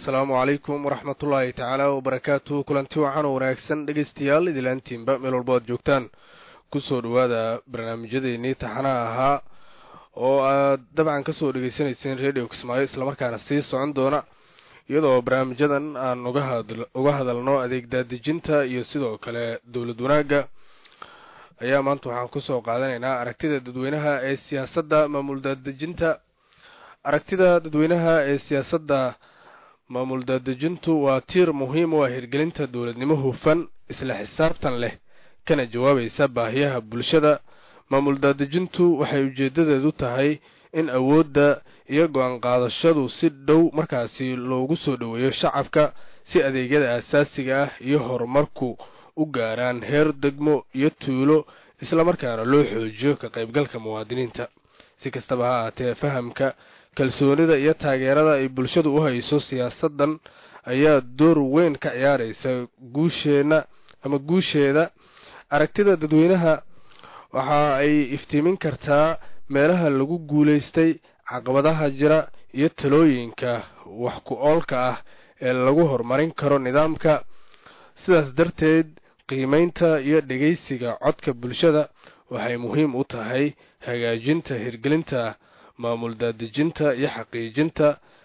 assalaamu calaykum waraxmatullaahi tacaala wabarakaatu kulanti waxaan oo wanaagsan dhegaystayaal idilaantiinba meel walbo aad joogtaan kusoo dhowaada barnaamijyadeennii taxanaha ahaa oo aad dabcan kasoo dhegaysanayseen radio kismaayo islamarkaana sii socon doona iyadoo barnaamijyadan aan uga hadalno adeeg daadejinta iyo sidoo kale dowlad wanaagga ayaa maanta waxaan kusoo qaadanaynaa aragtida dadweynaha ee siyaasadda maamul daadejinta aragtida dadweynaha ee siyaasadda maamul daadejintu waa tiir muhiim u ah hirgelinta dowladnimo hufan isla xisaabtan leh kana jawaabaysa baahiyaha bulshada maamul daadejintu waxay ujeedadeedu tahay in awoodda iyo go-aan qaadashadu si dhow markaasi loogu soo dhoweeyo shacabka si adeegyada aasaasiga ah iyo horumarku u gaaraan heer degmo iyo tuulo islamarkaana loo xoojiyo ka qaybgalka muwaadiniinta si kastaba ha ahaatee fahamka kalsoonida iyo taageerada ay bulshadu u hayso siyaasaddan ayaa door weyn ka ciyaaraysa guusheenna ama guusheeda aragtida dadweynaha waxa ay iftiimin kartaa meelaha lagu guulaystay caqabadaha jira iyo talooyinka wax ku oolka ah ee lagu horumarin karo nidaamka sidaas darteed qiimeynta iyo dhegaysiga codka bulshada waxay muhiim u tahay hagaajinta hirgelinta maamul daadejinta iyo xaqiijinta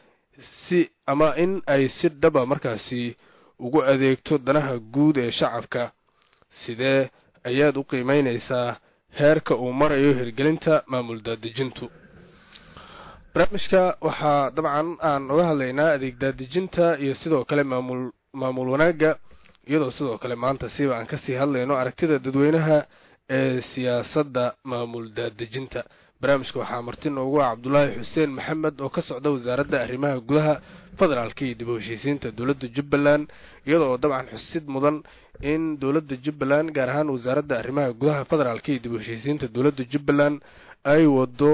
si ama in ay si dhaba markaasi ugu adeegto danaha guud ee shacabka sidee ayaad u qiimeynaysaa heerka uu marayo hirgelinta maamul daadejintu barnaamijka waxaa dabcan aan uga hadlaynaa adeeg daadejinta iyo sidoo kale maamul maamul wanaagga iyadoo sidoo kale maanta siba aan kasii hadlayno aragtida dadweynaha ee siyaasadda maamul daadejinta barnaamijka waxaa marti noogu ah cabdulaahi xuseen maxamed oo ka socda wasaaradda arrimaha gudaha federaalka iyo dib u heshiisiinta dowladda jubbaland iyadoo dabcan xusid mudan in dowladda jubbaland gaar ahaan wasaaradda arrimaha gudaha federaalka iyo dib u heshiisiinta dowladda jubbaland ay wado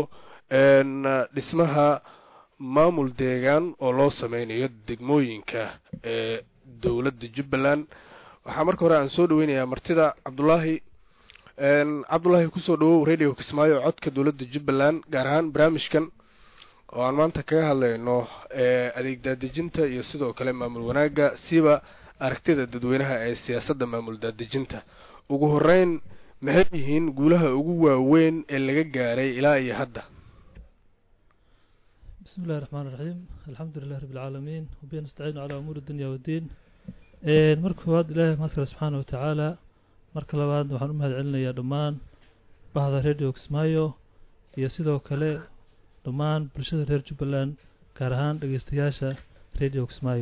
dhismaha maamul deegaan oo loo sameynayo degmooyinka ee dowladda jubbaland waxaa marka hore aan soo dhaweynayaa martida cabdulaahi cabdulaahi kusoo dhawow radio kismaayo codka dowladda jubbaland gaar ahaan barnaamijkan oo aan maanta kaga hadlayno adeeg daadejinta iyo sidoo kale maamul wanaagga siba aragtida dadweynaha ee siyaasadda maamul daadejinta ugu horeyn maxay yihiin guulaha ugu waaweyn ee laga gaaray ilaa iyo hadda bismi illahi raxmaan iraxiim alxamdu lilahi rabbi alcaalamiin wabihi nastaciinu calaa umuuri dunya waddiin marka koowaad ilaahay mahadkale subxaana wa tacaala marka labaad waxaan u mahad celinayaa dhammaan bahda radio kismaayo iyo sidoo kale dhammaan bulshada reer jubbaland gaar ahaan dhegeystayaasha radio kismaayo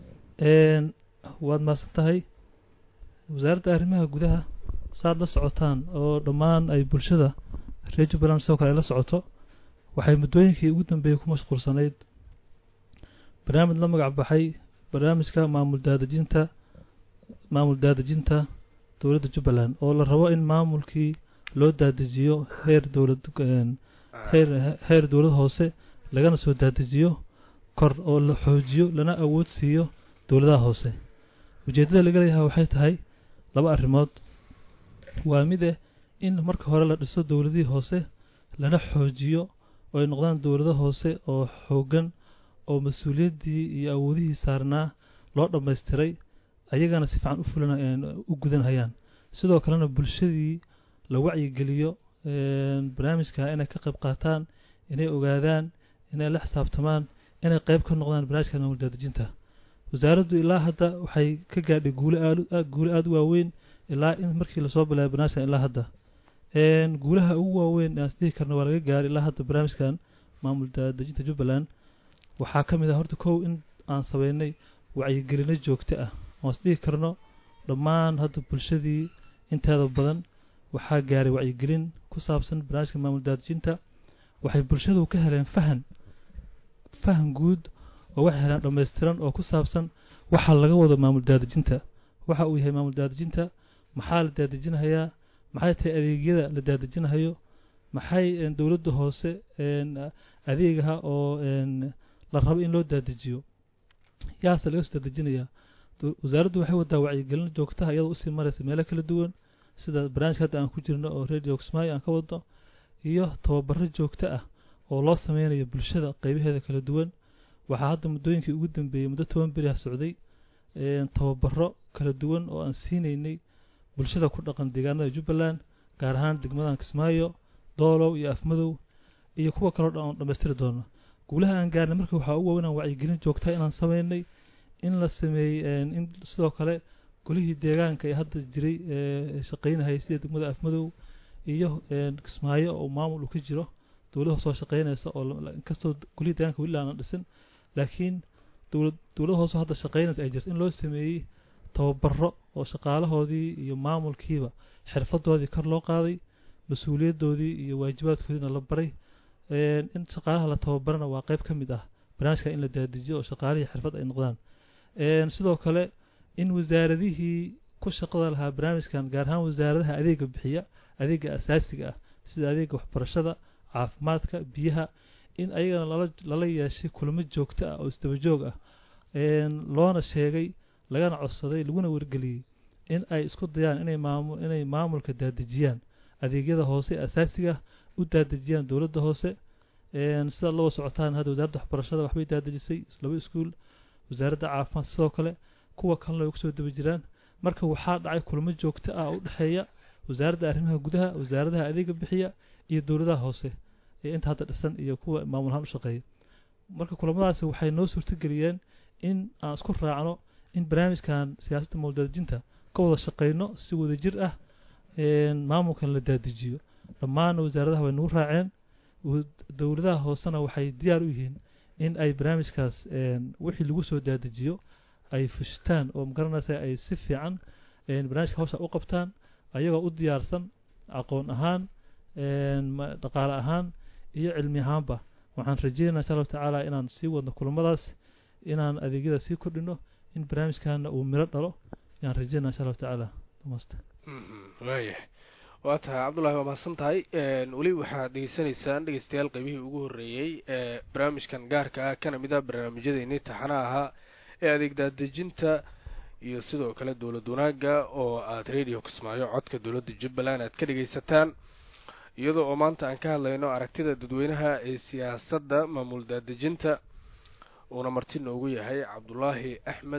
waad mahadsan tahay wasaaradda arrimaha gudaha saad la socotaan oo dhammaan ay bulshada reer jubbaland sidoo kale ay la socoto waxay muddooyinkii ugu dambeeyey ku mashquulsanayd barnaamij la magac baxay barnaamijka maamul daadejinta maamul daadejinta dowladda jubbaland oo la rabo in maamulkii loo daadejiyo heer dowlad heer heer dowlad hoose lagana soo daadejiyo kor oo la xoojiyo lana awood siiyo dowladaha hoose ujeeddada laga leeyahay waxay tahay laba arrimood waa mid eh in marka hore la dhiso dowladihii hoose lana xoojiyo oo ay noqdaan dowlado hoose oo xooggan oo mas-uuliyaddii iyo awoodihii saarnaa loo dhammaystiray ayagana si fiican u fulan u gudanhayaan sidoo kalena bulshadii la wacyigeliyo barnaamijka inay ka qayb qaataan inay ogaadaan inay la xisaabtamaan inay qayb ka noqdaan barnaamijka maamul daadejinta wasaaraddu ilaa hadda waxay ka gaadhay guule aad guule aada u waaweyn ilaa in markii lasoo bilaabay barnaamijkan ilaa hadda guulaha ugu waaweyn aan isdhihi karna waa laga gaaray ilaa hadda barnaamijkan maamul daadejinta jubbaland waxaa ka mid ah horta kow in aan sameynay wacyigelino joogto ah oan isdhihi karno dhammaan hadda bulshadii inteeda badan waxaa gaaray wacyigelin ku saabsan barnaamijka maamul daadejinta waxay bulshadu ka heleen fahan fahan guud oo waxay heleen dhammaystiran oo ku saabsan waxa laga wado maamul daadejinta waxa uu yahay maamul daadejinta maxaa la daadejinahayaa maxay tahay adeegyada la daadejinahayo maxay dowladda hoose adeegaha oo la rabo in loo daadejiyo yaase laga soo daadejinayaa wasaaraddu waxay wadaa wacyigelin joogtaha iyadoo usii maraysa meelo kala duwan sida barnaamijka hadda aan ku jirno oo radio kismaayo aan ka wadno iyo tababaro joogto ah oo loo sameynayo bulshada qeybaheeda kala duwan waxaa hadda muddooyinkii ugu dambeeyey muddo toban beri ah socday tababaro kala duwan oo aan siinaynay bulshada ku dhaqan deegaanada jubbaland gaar ahaan degmadan kismaayo doolow iyo afmadow iyo kuwa kaloo dhan oon dhammaystiri doono guulaha aan gaarnay marka waxaa ugu waaweyn aan wacyigelin joogta inaan samaynay in la sameeyey in sidoo kale golihii deegaanka ee hadda jiray ee shaqaynahayay sida degmada afmadow iyo kismaayo oo maamul uu ka jiro dowlada soo shaqaynaysa oo inkastoo golihii deegaanka weli aanan dhisin laakiin dowlad dowlada hoose hadda shaqaynaysa ay jirto in loo sameeyey tababaro oo shaqaalahoodii iyo maamulkiiba xirfadoodii kor loo qaaday mas-uuliyadoodii iyo waajibaadkoodiina la baray in shaqaalaha la tababarana waa qayb ka mid ah barnaamijka in la daadijiyo oo shaqaalihii xirfad ay noqdaan sidoo kale in wasaaradihii ku shaqada lahaa barnaamijkan gaar ahaan wasaaradaha adeega bixiya adeega asaasiga ah sida adeega waxbarashada caafimaadka biyaha in ayagana lala lala yeeshay kulamo joogto ah oo isdaba joog ah loona sheegay lagana codsaday laguna wargeliyey in ay isku dayaan inay maamul inay maamulka daadejiyaan adeegyada hoose asaasiga u daadejiyaan dowladda hoose sida loo socotaan hadda wasaaradda waxbarashada waxbay daadejisay laba iskuul wasaaradda caafimaad sidoo kale kuwa kalena way kusoo daba jiraan marka waxaa dhacay kulamo joogto ah oo u dhexeeya wasaaradda arrimaha gudaha wasaaradaha adeega bixiya iyo dowladaha hoose ee inta hadda dhisan iyo kuwa maamul ahaan u shaqeeya marka kulamadaasi waxay noo suurtageliyeen in aan isku raacno in barnaamijkan siyaasadda mawldaadijinta ka wada shaqeyno si wada jir ah maamulkan la daadijiyo dhammaan wasaaradaha way nagu raaceen dowladaha hoosena waxay diyaar u yihiin in ay barnaamijkaas wixii lagu soo daadijiyo ay fushtaan oo magaranaysa ay si fiican barnaamijka hawsha u qabtaan ayagoo u diyaarsan aqoon ahaan dhaqaale ahaan iyo cilmi ahaanba waxaan rajeynayaa insha allahu tacaala inaan sii wadno kulamadaas inaan adeegyada sii kordhino in barnaamijkana uu miro dhalo ayaan rajeynaya insha allahu tacaala dhamaasta waayahay waa tahay cabdullahi waa mahadsan tahay weli waxaad dhegeysanaysaan dhegeystayaal qeybihii ugu horreeyey ee barnaamijkan gaarka ah kana mid ah barnaamijyadeennii taxana ahaa ee adeeg daadejinta iyo sidoo kale dowlad wanaagga oo aada radio kismaayo codka dowladda jubbaland aad ka dhegeysataan iyadoo oo maanta aan ka hadlayno aragtida dadweynaha ee siyaasadda maamul daadejinta uuna marti noogu yahay cabdulaahi axmed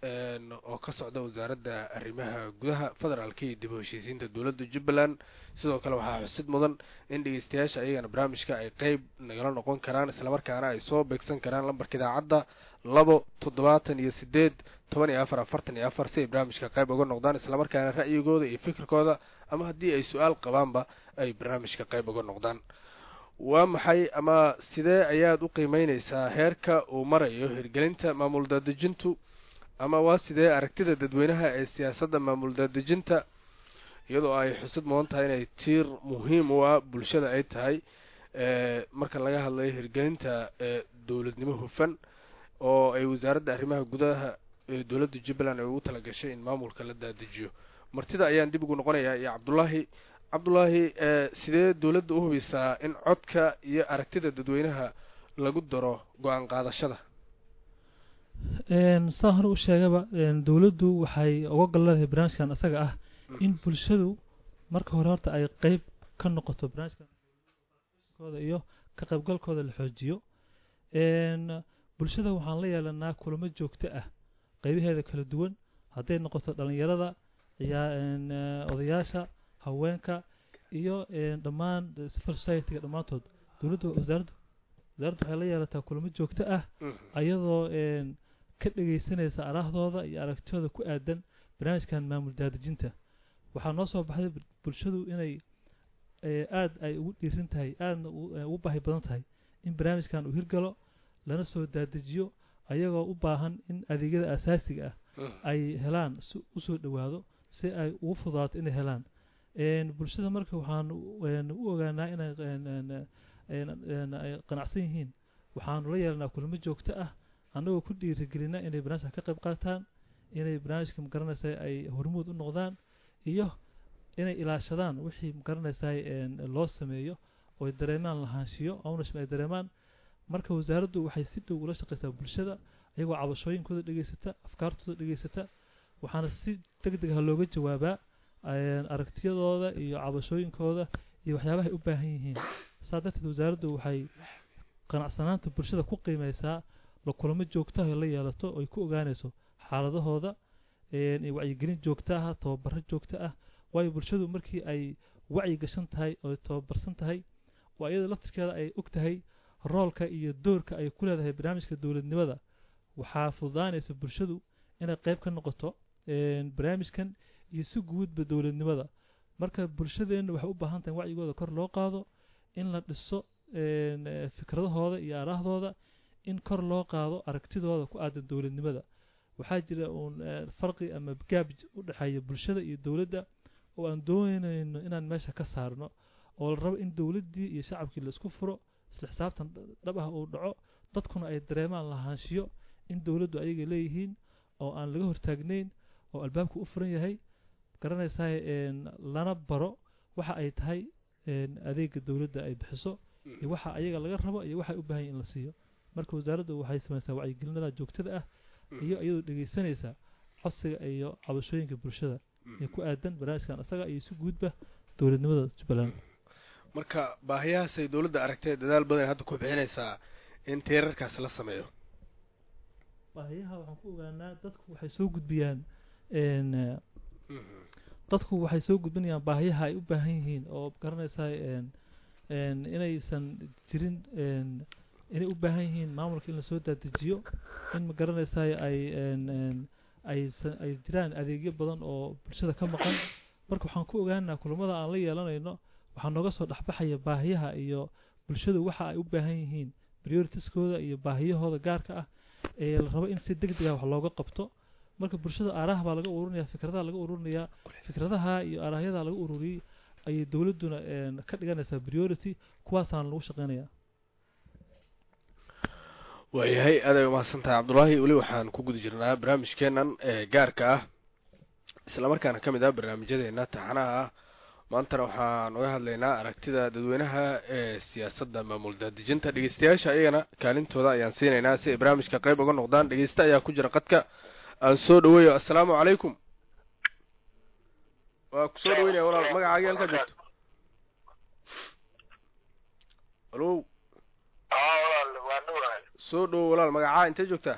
oo ka socda wasaaradda arrimaha gudaha federaalka iyo dib u heshiisiinta dowladda jubbaland sidoo kale waxaa xusid mudan in dhegeystayaasha ayagana barnaamijka ay qeyb nagala noqon karaan islamarkaana ay soo beegsan karaan lambarka idaacadda labo toddobaatan iyo sideed toban iyo afar afartan iyo afar si ay barnaamijka qayb uga noqdaan islamarkaana ra'yigooda iyo fikirkooda ama haddii ay su-aal qabaanba ay barnaamijka qayb uga noqdaan waa maxay ama sidee ayaad u qiimeyneysaa heerka uu marayo hirgelinta maamul daadejintu ama waa sidee aragtida dadweynaha ee siyaasadda maamul daadejinta iyadoo ay xusid mudan tahay inay tiir muhiim u ah bulshada ay tahay marka laga hadlayo hirgelinta dowladnimo hufan oo ay wasaaradda arrimaha gudaha ee dowladda jubbaland ay ugu talagashay in maamulka la daadajiyo martida ayaan dib ugu noqonayaa iyo cabdullaahi cabdullaahi sidee dowladda u hubisaa in codka iyo aragtida dadweynaha lagu daro go-aan qaadashada saa hore u sheegaba dowladdu waxay uga golleedahay barnaamijkan isaga ah in bulshadu marka hore horta ay qeyb ka noqoto barnaamijkankooda iyo ka qaybgalkooda la xoojiyo bulshada waxaan la yeelanaa kulamo joogto ah qeybaheeda kala duwan hadday noqoto dhalinyarada odayaasha haweenka iyo dhammaan civil society-ga dhammaantood dowladda wasaaraddu wasaaraddu waxay la yeelataa kulamo joogto ah ayadoo ka dhegeysanaysa araahdooda iyo aragtidooda ku aadan barnaamijkan maamul daadejinta waxaa noo soo baxday bulshadu inay aada ay ugu dhiirin tahay aadna ugu baahi badan tahay in barnaamijkan uu hirgalo lana soo daadejiyo ayagoo u baahan in adeegyada asaasiga ah ay helaan si usoo dhowaado si ay ugu fudaato inay helaan bulshada marka waxaan u ogaanaa inay ay qanacsan yihiin waxaanu la yeelanaa kulamo joogto ah annagoo ku dhiirigelina inay barnaamijka ka qayb qaataan inay barnaamijka magaranaysa ay hormuud u noqdaan iyo inay ilaashadaan wixii magaranaysa loo sameeyo oo ay dareemaan lahaanshiyo ownership ay dareemaan marka wasaaraddu waxay si dhow ula shaqaysaa bulshada iyagoo cabashooyinkooda dhegeysata afkaartooda dhegeysata waxaana si deg deg ah looga jawaabaa aragtiyadooda iyo cabashooyinkooda iyo waxyaabaha ay u baahan yihiin saa darteed wasaaraddu waxay qanacsanaanta bulshada ku qiimeysaa la kulamo joogtaha ay la yeelato oy ku ogaanayso xaaladahooda wacyigelin joogto ah tababaro joogto ah waayo bulshadu markii ay wacyi gashan tahay oo tababarsan tahay oo iyada laftirkeeda ay og tahay roolka iyo doorka ay ku leedahay barnaamijka dowladnimada waxaa fududaanaysa bulshadu inay qayb ka noqoto barnaamijkan iyo si guudba dowladnimada marka bulshadeenna waxay u baahan tahay wacyigooda kor loo qaado in la dhiso fikradahooda iyo araahdooda in kor loo qaado aragtidooda ku aadan dowladnimada waxaa jira uun farqi ama gaab u dhexeeya bulshada iyo dowladda oo aan doonayno inaan meesha ka saarno oo la rabo in dowladdii iyo shacabkii laisku furo isla xisaabtan dhab ah uu dhaco dadkuna ay dareemaan lahaanshiyo in dowladdu ayaga leeyihiin oo aan laga hortaagnayn oo albaabku u furan yahay garanaysaa lana baro waxa ay tahay adeega dowladda ay bixiso iyo waxa ayaga laga rabo iyo waxay u baahan in la siiyo marka wasaaraddu waxay samaysaa wacyigelinada joogtada ah iyo iyadoo dhegeysanaysa codsiga iyo cabashooyinka bulshada ee ku aadan barnaamijkan isaga iyo si guudba dowladnimada jubbaland marka baahiyahaasay dowladda aragtee dadaal badan hadda ku bixinaysaa in teerarkaas la sameeyo baahiyaha waxaan ku ogaanaa dadku waxay soo gudbiyaan dadku waxay soo gudbinayaan baahiyaha ay u baahan yihiin oo garanaysaa inaysan jirin inay u baahan yihiin maamulka in lasoo dadejiyo in ma garanaysaa ay aysan ay jiraan adeegyo badan oo bulshada ka maqan marka waxaan ku ogaanaa kulamada aan la yeelanayno waxaa nooga soo dhexbaxaya baahiyaha iyo bulshadu waxa ay u baahan yihiin prioritieskooda iyo baahiyahooda gaarka ah ee la rabo in si deg deg ah wax looga qabto marka bulshada aaraha baa laga ururinaya fikradaha laga ururinayaa fikradaha iyo aarahyada laga ururiyey ayay dowladduna ka dhiganaysaa priority kuwaasaana lagu shaqeynaya waayahay aaday umahadsan tahay cabdullaahi weli waxaan ku guda jirnaa barnaamijkeenan ee gaarka ah islamarkaana ka mid ah barnaamijyadeena taxanaha ah maantana waxaan uga hadlaynaa aragtida dadweynaha ee siyaasadda maamul daadejinta dhegeystayaasha ayagana kaalintooda ayaan siinaynaa si ay barnaamijka qayb uga noqdaan dhegeysta ayaa ku jira qadka aan soo dhaweeyo assalaamu calaykum waa ku soo dhaweynaya walaal magacaagii halkaa joogto alo soo dhowo walaal magacaa intee joogtaa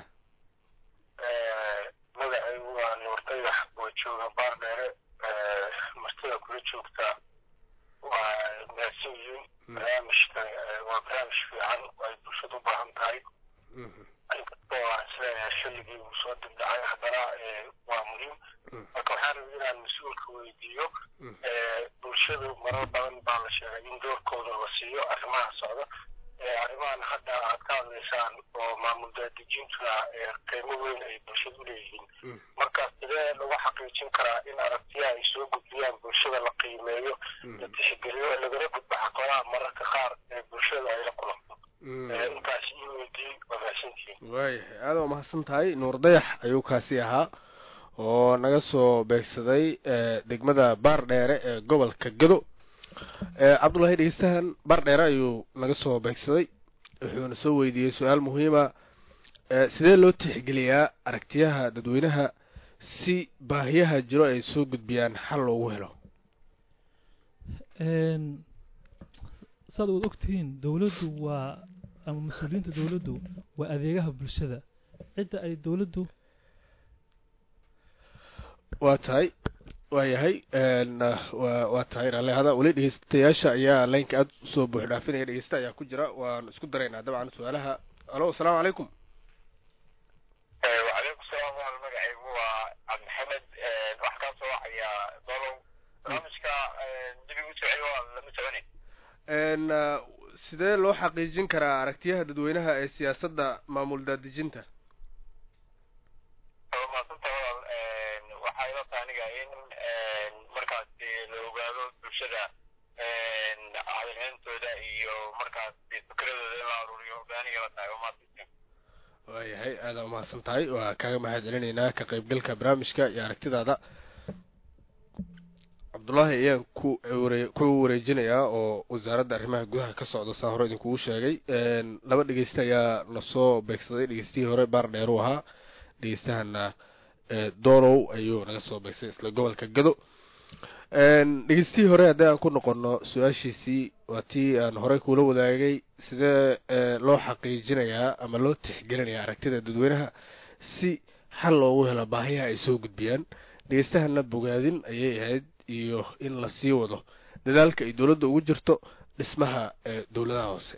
magacaygu waa nuurtayax oo jooga baardheere martida kula joogta waa maasiyiin barnaamijka waa barnaamij fiican ay bulshada u baahan tahay inkastoo aan isleeyahay xilligii uu soo dibdhacay haddana waa muhiim marka waxaan rabay inaan mas-uulka weydiiyo bulshadu marar badan baa la sheegay in doorkooda la siiyo arrimaha socda arrimahan hadda aad ka hadlaysaan oo maamul daadejintuna qiimo weyn ay bulshada u leeyihiin marka sidee lagu xaqiijin karaa in aragtiyaha ay soo gudbiyaan bulshada la qiimeeyo la tixgeliyo lagala gudbo caqabadaha mararka qaar ee bulshada ay la kulanto intaas ii weydiiyey waa mahadsantihiin waayahay aada waa mahadsan tahay nuur dayax ayuu kaasi ahaa oo naga soo beegsaday degmada baar dheere ee gobolka gado cabdullahi dhegeystahan baar dheere ayuu naga soo beegsaday wuxuuna soo weydiiyey su-aal muhiima sidee loo tixgeliyaa aragtiyaha dadweynaha si baahiyaha jiro ay soo gudbiyaan xal loogu helo saad waad ogtihiin dowladdu waa ama mas-uuliyiinta dowladdu waa adeegaha bulshada cidda ay dowladdu waa tahay waayahay waa tahay raalehada weli dhegeystayaasha ayaa laynka aada usoo buux dhaafinaya dhegeysta ayaa ku jira waan isku daraynaa dabcan su-aalaha alo asalaamu calaykum wacalaykum salaam wal magacaygu waa cabdixamed wax kaa soo wacayaa dolow barnaamijka dib igu socey waa lama soconay sidee loo xaqiijin karaa aragtiyaha dadweynaha ee siyaasadda maamul daadejinta maasanta walaal waxaa ila tahay aniga in markaas la ogaado bulshada hadalheyntooda iyo markaas fikradooda in la aruuriyo baaniga la tahay maasanta waayahay aada umahadsan tahay waa kaaga mahad celinaynaa ka qaybgalka barnaamijka iyo aragtidaada cabdullaahi ayaan ku ware ku wareejinayaa oo wasaaradda arrimaha gudaha ka socda saa hore idinkugu sheegay laba dhegeysta ayaa nasoo beegsaday dhegeystihii hore baar dheer u ahaa dhegeystahana doonow ayuu naga soo beegsay isla gobolka gado dhegeystihii hore haddii aan ku noqono su-aashiisii waa tii aan horey kuula wadaagay sidee loo xaqiijinayaa ama loo tixgelinayaa aragtida dadweynaha si xal loogu helo baahiyaha ay soo gudbiyaan dhegeystahana bogaadin ayay ahayd iyo in la sii wado dadaalka ay dowladda ugu jirto dhismaha dowladaha hoose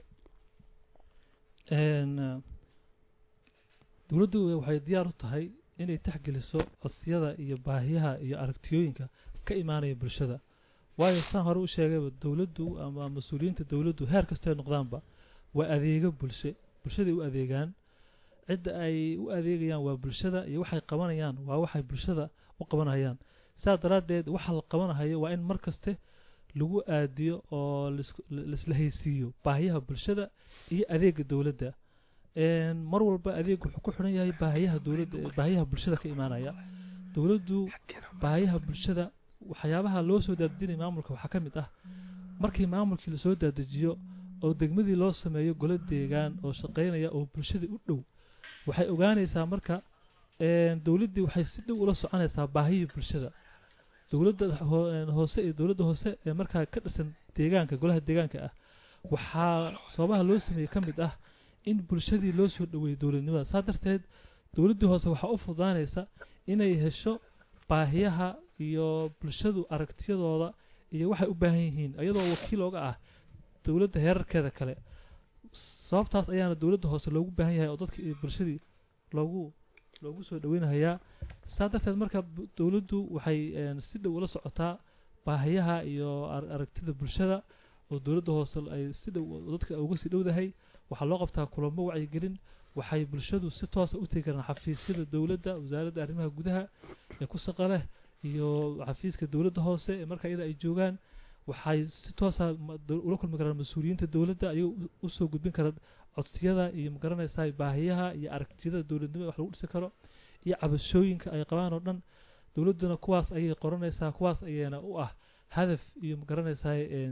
dowladdu waxay diyaar u tahay inay taxgeliso codsiyada iyo baahiyaha iyo aragtiyooyinka ka imaanaya bulshada waayo saan hore u sheegayba dowladdu ama mas-uuliyiinta dowladdu heer kastoo ay noqdaanba waa adeego bulshe bulshaday u adeegaan cidda ay u adeegayaan waa bulshada iyo waxay qabanayaan waa waxay bulshada u qabanayaan sidaas daraaddeed waxa la qabanahayo waa in mar kaste lagu aadiyo oo laisla haysiiyo baahiyaha bulshada iyo adeega dowladda mar walba adeeg wuxuu ku xiran yahay baahiyaha dowladda baahiyaha bulshada ka imaanaya dowladdu baahiyaha bulshada waxyaabaha loo soo daadejinaya maamulka waxaa ka mid ah markii maamulkii lasoo daadejiyo oo degmadii loo sameeyo golo deegaan oo shaqaynaya oo bulshadii u dhow waxay ogaanaysaa marka dowladdii waxay si dhow ula soconaysaa baahiyii bulshada dowladda hoose iyo dowladda hoose ee markaa ka dhisan deegaanka golaha deegaanka ah waxaa sababaha loo sameeyey ka mid ah in bulshadii loo soo dhoweeyo dowladnimada saa darteed dowladdii hoose waxaa u fudaanaysa inay hesho baahiyaha iyo bulshadu aragtiyadooda iyo waxay u baahan yihiin iyadoo wakiil ooga ah dowladda heerarkeeda kale sababtaas ayaana dowladda hoose loogu baahan yahay oo dadka bulshadii loogu loogu soo dhoweynahayaa saa darteed marka dowladdu waxay si dhow ula socotaa baahiyaha iyo aragtida bulshada oo dowladda hoose ay si dhow dadka uga sii dhowdahay waxaa loo qabtaa kulamo wacyigelin waxay bulshadu si toosa u tegi karaan xafiisyada dowladda wasaaradda arrimaha gudaha ee ku shaqa leh iyo xafiiska dowladda hoose ee marka iyada ay joogaan waxay si toosa ula kulmi karaan mas-uuliyiinta dowladda ayagoo usoo gudbin kara codsiyada iyo magaranaysaa baahiyaha iyo aragtiyada dowladnimada wax lagu dhisi karo iyo cabashooyinka ay qabaan oo dhan dowladduna kuwaas ayay qoranaysaa kuwaas ayayna u ah hadaf iyo magaranaysaa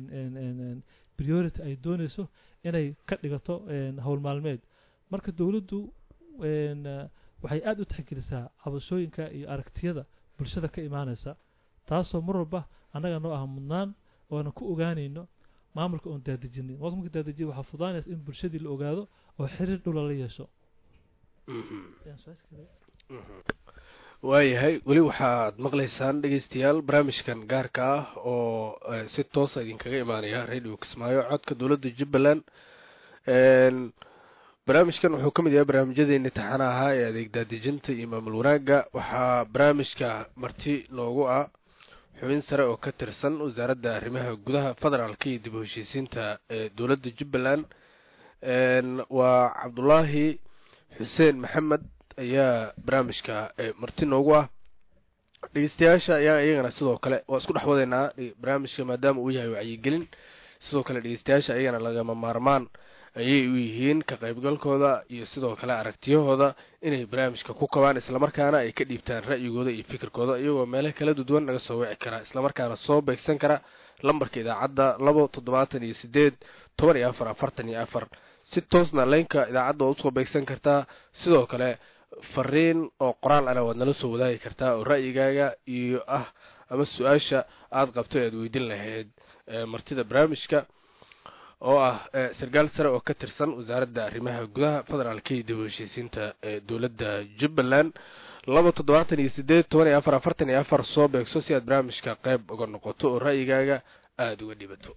priority ay doonayso inay ka dhigato howl maalmeed marka dowladdu waxay aada u tixgelisaa cabashooyinka iyo aragtiyada bulshada ka imaanaysa taasoo mar walba annaga noo ah mudnaan ooana ku ogaanayno maamulka oon daadejinin maamulka marka daadajiya waxaa fudaanaysa in bulshadii la ogaado oo xiriir dhula la yeesho waayahay weli waxaad maqlaysaan dhegeystayaal barnaamijkan gaarka ah oo si toosa idinkaga imaanaya radio kismaayo codka dowladda jubbaland barnaamijkan wuxuu ka mid yahay barnaamijyadeeni taxana ahaa ee adeeg daadejinta iyo maamul wanaagga waxaa barnaamijka marti noogu ah xubin sare oo ka tirsan wasaaradda arrimaha gudaha federaalka iyo dib u heshiisiinta ee dowladda jubbaland waa cabdulaahi xuseen maxamed ayaa barnaamijka marti noogu ah dhegeystayaasha ayaa iyagana sidoo kale waa isku dhex wadaynaa barnaamijka maadaama uu yahay wacyigelin sidoo kale dhegeystayaasha ayagana lagama maarmaan ayay u yihiin ka qaybgalkooda iyo sidoo kale aragtiyahooda inay barnaamijka ku kabaan islamarkaana ay ka dhiibtaan ra'yigooda iyo fikirkooda iyagoo meelo kala duwan naga soo wici kara islamarkaana soo beegsan kara lambarka idaacadda labo toddobaatan iyo sideed toban iyo afar afartan iyo afar si toosna leynka idaacadda waad usoo beegsan kartaa sidoo kale fariin oo qoraal ana waad nala soo wadaagi kartaa oo ra'yigaaga iyo ah ama su-aasha aada qabto e aad weydin lahayd martida barnaamijka oo ah sarkaal sare oo ka tirsan wasaaradda arrimaha gudaha federaalka iyo dib u heshiisiinta ee dowladda jubbaland laba toddobaatan iyo sideed toban iyo afar afartan iyo afar soo beegso si aad barnaamijka qayb uga noqoto oo ra'yigaaga aada uga dhibato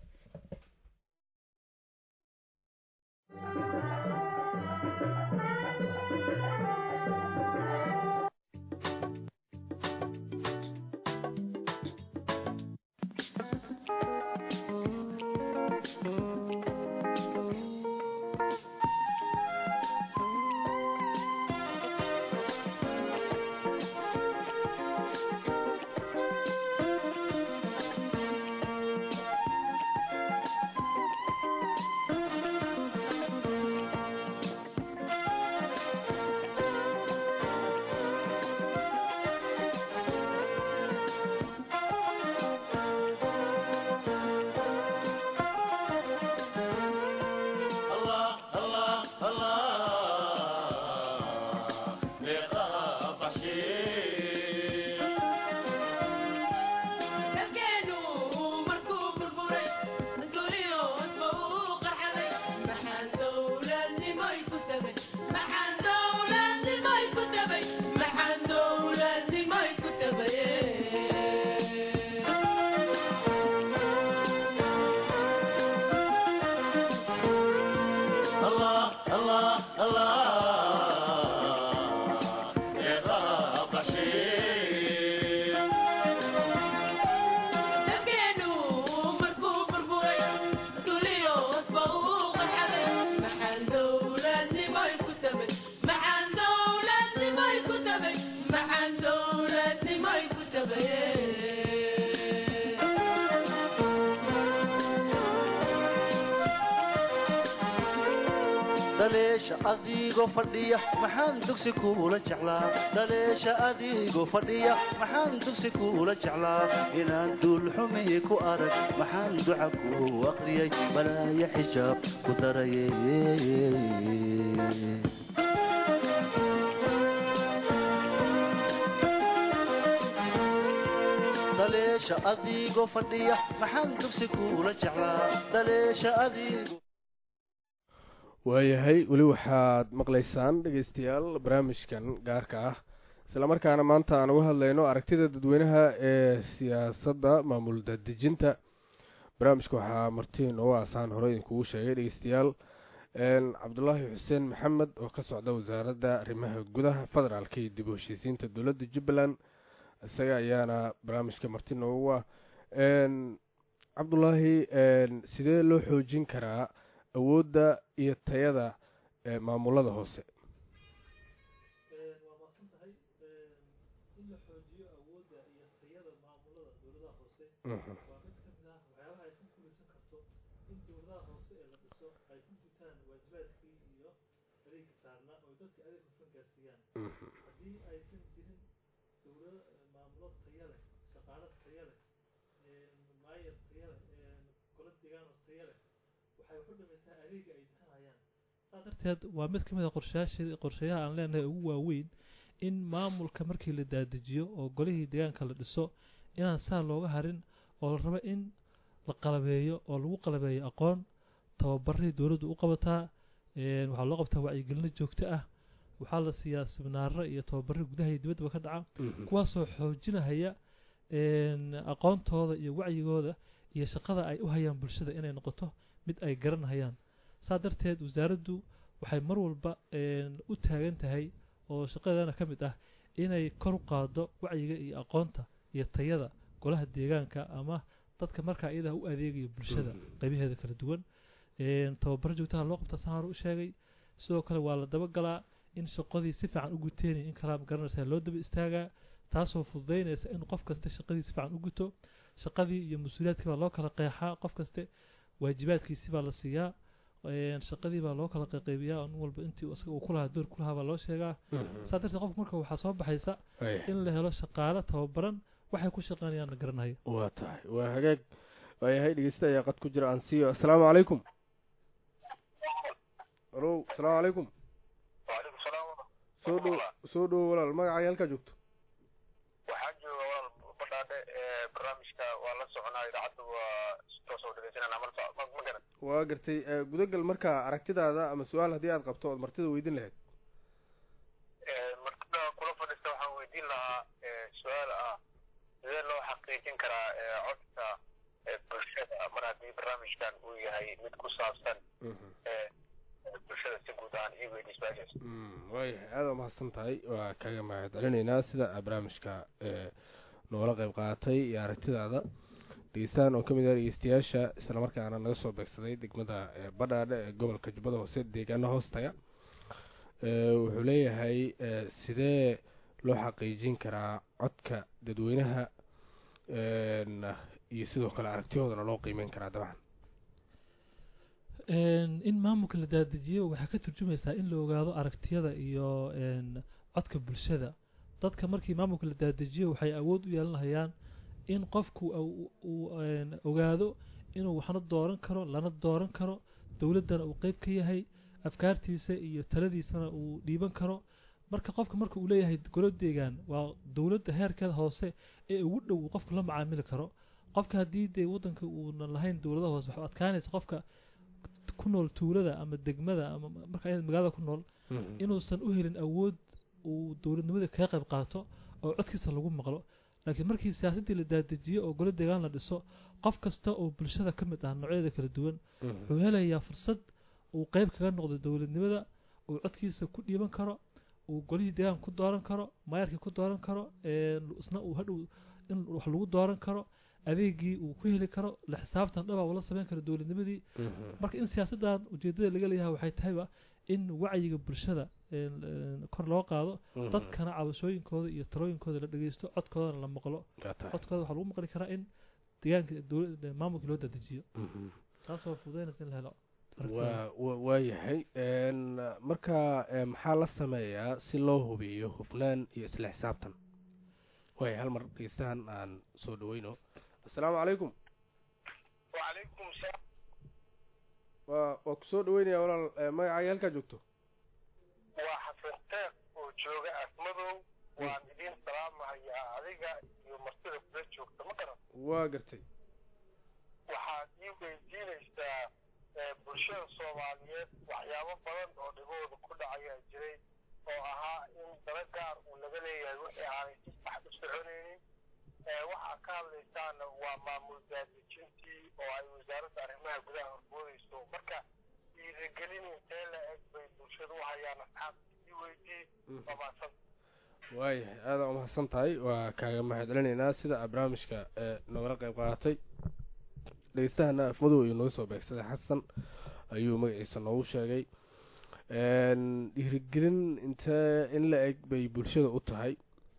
dhaleesha adigoo fadhiya maxaan dugsi kuula jeclaa dhaleesha adigoo fadhiya maxaan dugsi kuula jeclaa inaan duulxumi ku arag maxaan duca ku aqriyay balaaya xijaab ku daraye dhaleesha adigoo fadhiya maxaan dugsi kuula jeclaa dhaleesha adigoo waayahay weli waxaad maqlaysaan dhegaystayaal barnaamijkan gaarka ah islamarkaana maanta aan uga hadlayno aragtida dadweynaha ee siyaasadda maamul dadejinta barnaamijka waxaa martiin oo aasaan hore idinkugu sheegay dhegeystayaal cabdulaahi xuseen maxamed oo ka socda wasaaradda arrimaha gudaha federaalka iyo dib u heshiisiinta dowladda jubbaland isaga ayaana barnaamijka marti noogu ah cabdulaahi sidee loo xoojin karaa awoodda iyo tayada ee maamulada hoose waa maadsan tahay in la xoojiyo awoodda iyo tayada maamulada dowladaha hoose waa mid ka mid ah waxyaabaha ay ku guulaysan karto in dowladaha hoose ee la dhiso ay ku gutaan waajibaadkii iyo adeegka saarnaa oo dadka adeeg hufan gaarsiiyaan haddii aysan jirin dowlado maamulo taya leh shaqaalo taya leh maayar taya leh golo deegaan oo taya leh waxay waxu dhamaysaa adeega ay bixinayaan saa darteed waa mid ka mid a qorshayaasha qorshayaha aan leenahay ugu waaweyn in maamulka markii la daadajiyo oo golihii deegaanka la dhiso inaan saa looga harin oo la rabo in la qalabeeyo oo lagu qalabeeyo aqoon tababaray dowladdu u qabataa waxaa loo qabtaa wacyigelino joogto ah waxaa la siiyaa siminaaro iyo tababarro gudaha iyo dibaddaba ka dhaca kuwaasoo xoojinahaya aqoontooda iyo wacyigooda iyo shaqada ay u hayaan bulshada inay noqoto mid ay garanhayaan saa darteed wasaaraddu waxay mar walba u taagan tahay oo shaqadeedana ka mid ah inay kor u qaado wacyiga iyo aqoonta iyo tayada golaha deegaanka ama dadka markaa iyadaa u adeegaya bulshada qaybaheeda kala duwan tababaro joogtaha loo qabta saan hore u sheegay sidoo kale waa la dabagalaa in shaqadii si fiican u guteen in kalaa garanaysa loo daba istaagaa taasoo fududaynaysa in qof kaste shaqadii si fiican u guto shaqadii iyo mas-uuliyaadkii baa loo kala qeexaa qof kaste waajibaadkiisi baa la siiyaa shaqadii baa loo kala qaybiyaa nin walba intii isaga uu kulahaa door kulahaa baa loo sheegaa saa darteed qofka marka waxaa soo baxaysa in la helo shaqaale tababaran waxay ku shaqeynayaan la garanayo waa tahay waa hagaag waayahay dhegeysta ayaa qad ku jira aan siiyo assalaamu calaykum alo asalaamu calaykum waalaikum salaam soo dhow soo dhowo walaal magacaaga halkaa joogto waxaa jooga walaal badhaadhe ee barnaamijka waa la soconaa idaacadda waa toosoo dhegeysanana marta ma ma garan waa gartay gudagal markaa aragtidaada ama su-aal haddii aad qabto ood martida weydin lahayd martida kula fadhiista waxaan weydiin lahaa su-aal ah sidee loo xaqiijin karaa codka bulshada mar haddii barnaamijkan uu yahay mid ku saabsan bulshada si guud ahaan iyo weydiisbaashaas waayahay aada waa mahadsan tahay waa kaga mahad celinaynaa sida aa barnaamijka noola qeyb qaadatay iyo aragtidaada dhegeystaan oo ka mid ah dhegeystayaasha islamarkaana naga soo beegsaday degmada badhaadhe ee gobolka jubbada hoose deegaana hoostaga wuxuu leeyahay sidee loo xaqiijin karaa codka dadweynaha iyo sidoo kale aragtiyoodana loo qiimeyn karaa dabcan in maamulka la daadajiyo waxay ka turjumaysaa in la ogaado aragtiyada iyo codka bulshada dadka markii maamulka la daadajiyo waxay awood u yeelanayaan in qofku uu ogaado inuu waxna dooran karo lana dooran karo dowladdana uu qeyb ka yahay afkaartiisa iyo taladiisana uu dhiiban karo marka qofka marka uu leeyahay golo deegaan waa dowladda heerkeeda hoose ee ugu dhow uu qofku la macaamili karo qofka haddii dee waddanka uunan lahayn dowladaha hoose waxu adkaanaysa qofka ku nool tuulada ama degmada ama marka ayad magaalada ku nool inuusan u helin awood uu dowladnimada kaga qayb qaato oo codkiisa lagu maqlo laakiin markii siyaasaddii la daadajiyo oo golo deegaan la dhiso qof kasta oo bulshada ka mid ah noocyada kala duwan wuxuu helayaa fursad uu qeyb kaga noqdo dowladnimada uu codkiisa ku dhiiban karo uu golihii deegaan ku dooran karo maayarkii ku dooran karo isna uu hadhow in wax lagu dooran karo adeegii uu ku heli karo la xisaabtan dhaba ula samayn karo dowladnimadii marka in siyaasaddan ujeedada laga leeyahay waxay tahayba in wacyiga bulshada kor loo qaado dadkana cabashooyinkooda iyo talooyinkooda la dhegeysto codkoodana la maqlo codkooda waxaa lagu maqli karaa in deegaanka dowlad maamulkii loo dadejiyo taasoo fududaynaysa in la helo waa wa- waayahay n marka e, maxaa la sameeyaa si loo hubiyo hufnaan iyo isla xisaabtan waaya hal mar dhegeystahan aan soo dhaweyno assalaamu calaykum wacalaykum salaam waa waa kusoo dhaweynaya walaal e, magacaaga halkaa joogto waa xasan teeq oo jooga asmadow waan idiin salaamahayaa adiga iyo martida kula joogta ma garan waa gartay waxaad ii weydiinaysaa ee, bulshada soomaaliyeed waxyaabo badan oo dhibooda ku dhacayaa jiray oo ahaa in dala gaar uu laga leeyahay wixii aanay si sax u soconaynin ee, waxaa ka hadlaysaana waa maamul daadejintii oo ay wasaaradda arrimaha gudaha horboodayso marka dhiirigelin intee la eg bay bulshadu u hayaan asxaabta ii weydii waa mahadsan waayahay aada umahadsan tahay waa kaaga mahad celinaynaa sida aad barnaamijka ee nogala qayb qaadatay dhegeystahana afmadow iyo nooga soo beegsaday xasan ayuu magaciisa noogu sheegay n dhiirigelin intee in la eg bay bulshada u tahay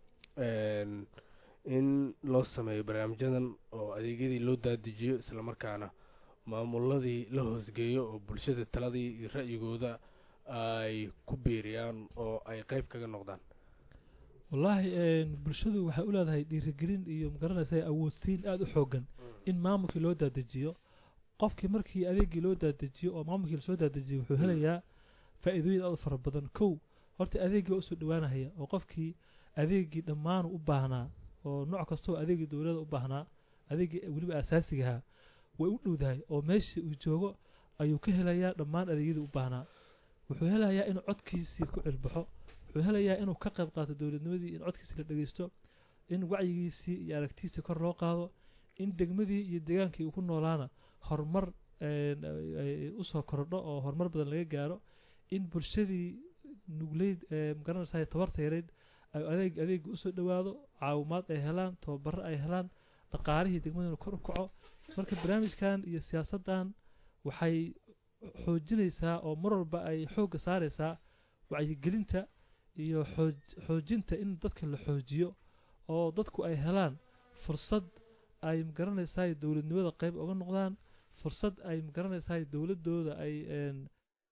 n in loo sameeyo barnaamijyadan oo adeegyadii loo daadijiyo islamarkaana maamuladii la hoosgeeyo oo bulshada taladii iyo ra'yigooda ay ku biiriyaan oo ay qeyb kaga noqdaan wallaahi een, bulshadu waxay u leedahay dhiirigelin iyo magaranaysa awoodsiin aada u xoogan in maamulkii loo daadejiyo qofkii markii adeegii loo daadejiyo oo maamulkii lasoo daadejiyo wuxuu helayaa faa'iidooyin aad u fara badan kow horta adeegii waa usoo dhowaanahaya oo qofkii adeegii dhammaanu u baahnaa oo nooc kastoo adeegii dowladda u baahnaa adeegii weliba asaasigahaa way u dhowdahay oo meeshii uu joogo ayuu ka helayaa dhammaan adeegyadii u baahnaa wuxuu helayaa inuu codkiisii ku cilbaxo wuxuu helayaa inuu ka qayb qaato dowladnimadii in codkiisii la dhegeysto in wacyigiisii iyo aragtiisii kor loo qaado in degmadii iyo deegaankii uu ku noolaana horumar een, ay- ay usoo korodho oo horumar badan laga gaaro in bulshadii nugleyd ee magaranaysa tabarta yareyd ay adeeg adeega usoo dhowaado caawimaad ay helaan tababaro ay helaan dhaqaalihii degmadana kor u kaco marka barnaamijkan iyo siyaasaddan waxay xoojinaysaa oo mar walba ay xoogga saaraysaa wacyigelinta iyo xooj xoojinta in dadka la xoojiyo oo dadku ay helaan fursad ay magaranaysaa dowladnimada qayb uga noqdaan fursad ay magaranaysaa dowladooda ay een,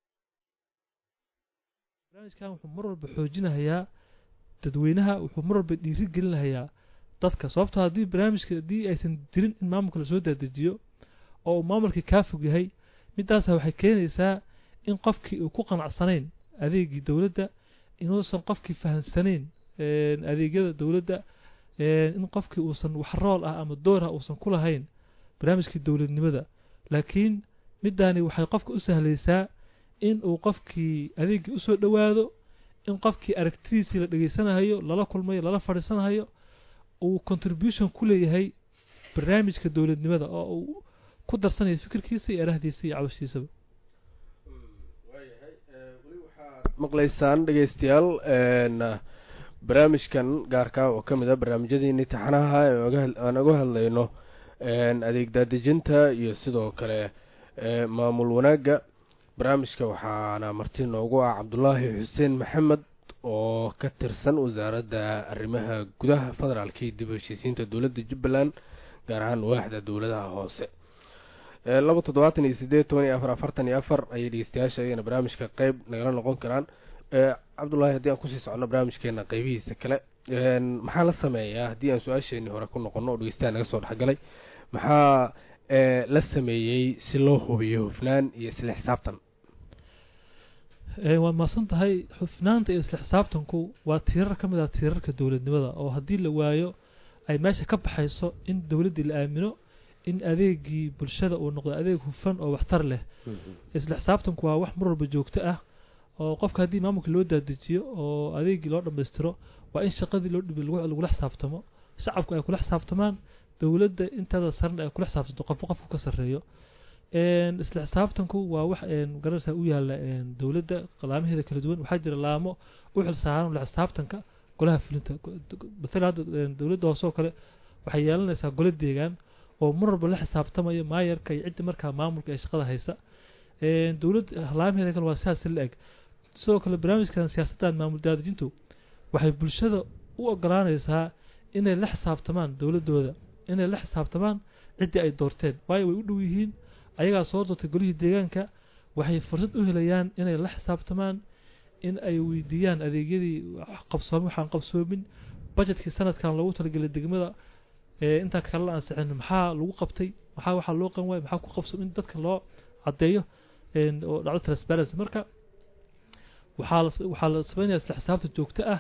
barnaamijkan wuxuu mar walba xoojinahayaa dadweynaha wuxuu mar walba dhiiri gelinahayaa dadka sababtoo haddii barnaamijka haddii aysan jirin in maamulka lasoo daadejiyo oo uu maamulkii kaa fog yahay midaasa waxay keenaysaa in qofkii uu ku qanacsanayn adeegii dowladda inuusan qofkii fahansanayn een, adeegyada dowladda een, in qofkii uusan wax rool ah ama door ah uusan ku lahayn barnaamijkii dowladnimada laakiin midaani waxay qofka u sahlaysaa in uu qofkii adeegii usoo dhowaado in qofkii aragtidiisii la dhegeysanahayo lala kulmayo lala fadhiisanahayo uu contribution ku leeyahay barnaamijka dowladnimada oo uu ku darsanayo fikirkiisa iyo arahdiisa iyo cabashiisaba waayahay weli waxaad maqlaysaan dhegeystayaal n barnaamijkan gaarka oo ka mid a barnaamijyadiini taxanaha ee oga had- aan uga hadlayno n adeeg daadejinta iyo sidoo kale e, maamul wanaagga barnaamijka waxaana marti noogu ah cabdulaahi xuseen maxamed oo ka tirsan wasaaradda arrimaha gudaha federaalka iyo dib u heshiisiinta dowladda jubbaland gaar ahaan waaxda dowladaha hoose ee laba toddobaatan iyo sideed toban iyo afar afartan iyo afar ayay dhegeystayaasha iyagana barnaamijka qeyb nagala noqon karaan ee cabdullaahi haddii aan kusii socono barnaamijkeena qeybihiisa kale n maxaa la sameeyaa haddii aan su-aasheenii hore ku noqono oo dhegeystaha naga soo dhexgalay maxaa ee la sameeyey si loo hubiyo hufnaan iyo isla xisaabtan Ee, waad mahadsan tahay xufnaanta iyo isla xisaabtanku waa tiirar ka mid ah tiirarka dowladnimada oo haddii la waayo ay meesha ka baxayso in dowladdii la aamino in adeegii bulshada uu noqdo adeeg hufan oo waxtar leh isla xisaabtanku waa wax mar walba joogto ah oo qofka haddii maamulka loo daadejiyo oo adeegii loo dhammaystiro waa in shaqadii loo dhibi lagu- lagula xisaabtamo shacabku ay kula xisaabtamaan dowladda intaada sarena ay kula xisaabtanto qofba qofku ka sarreeyo een, isla xisaabtanku waa wax een, garanaysaa u yaala een, dowladda laamaheeda kala duwan waxaa jira laamo u xilsaaran la xisaabtanka golaha fulinta matala hadda een, dowladda hoose oo kale waxay yeelanaysaa gole deegaan oo mar walba la xisaabtamaya maayarka iyo cidda markaa maamulka ee shaqada haysa een, dowladda laamaheeda kale waa sidaas la eg sidoo kale barnaamijkan siyaasaddan maamul daadejintu waxay bulshada u ogolaanaysaa inay la xisaabtamaan dowladooda inay la xisaabtamaan ciddii ay doorteen waayo way u dhow yihiin ayagaa soo doortay golihii deegaanka waxay fursad u helayaan inay la xisaabtamaan in ay weydiiyaan adeegyadii qabsoomay waxaan qabsoomin budgetkii sanadkan loogu talagelay degmada ee intaan kale la ansixin maxaa lagu qabtay maxaa waxaa loo qan waaya maxaa ku qabsoom in dadka loo caddeeyo oo dhacdo transparency marka waxaa la waxaa la sameynaya isla xisaabta joogto ah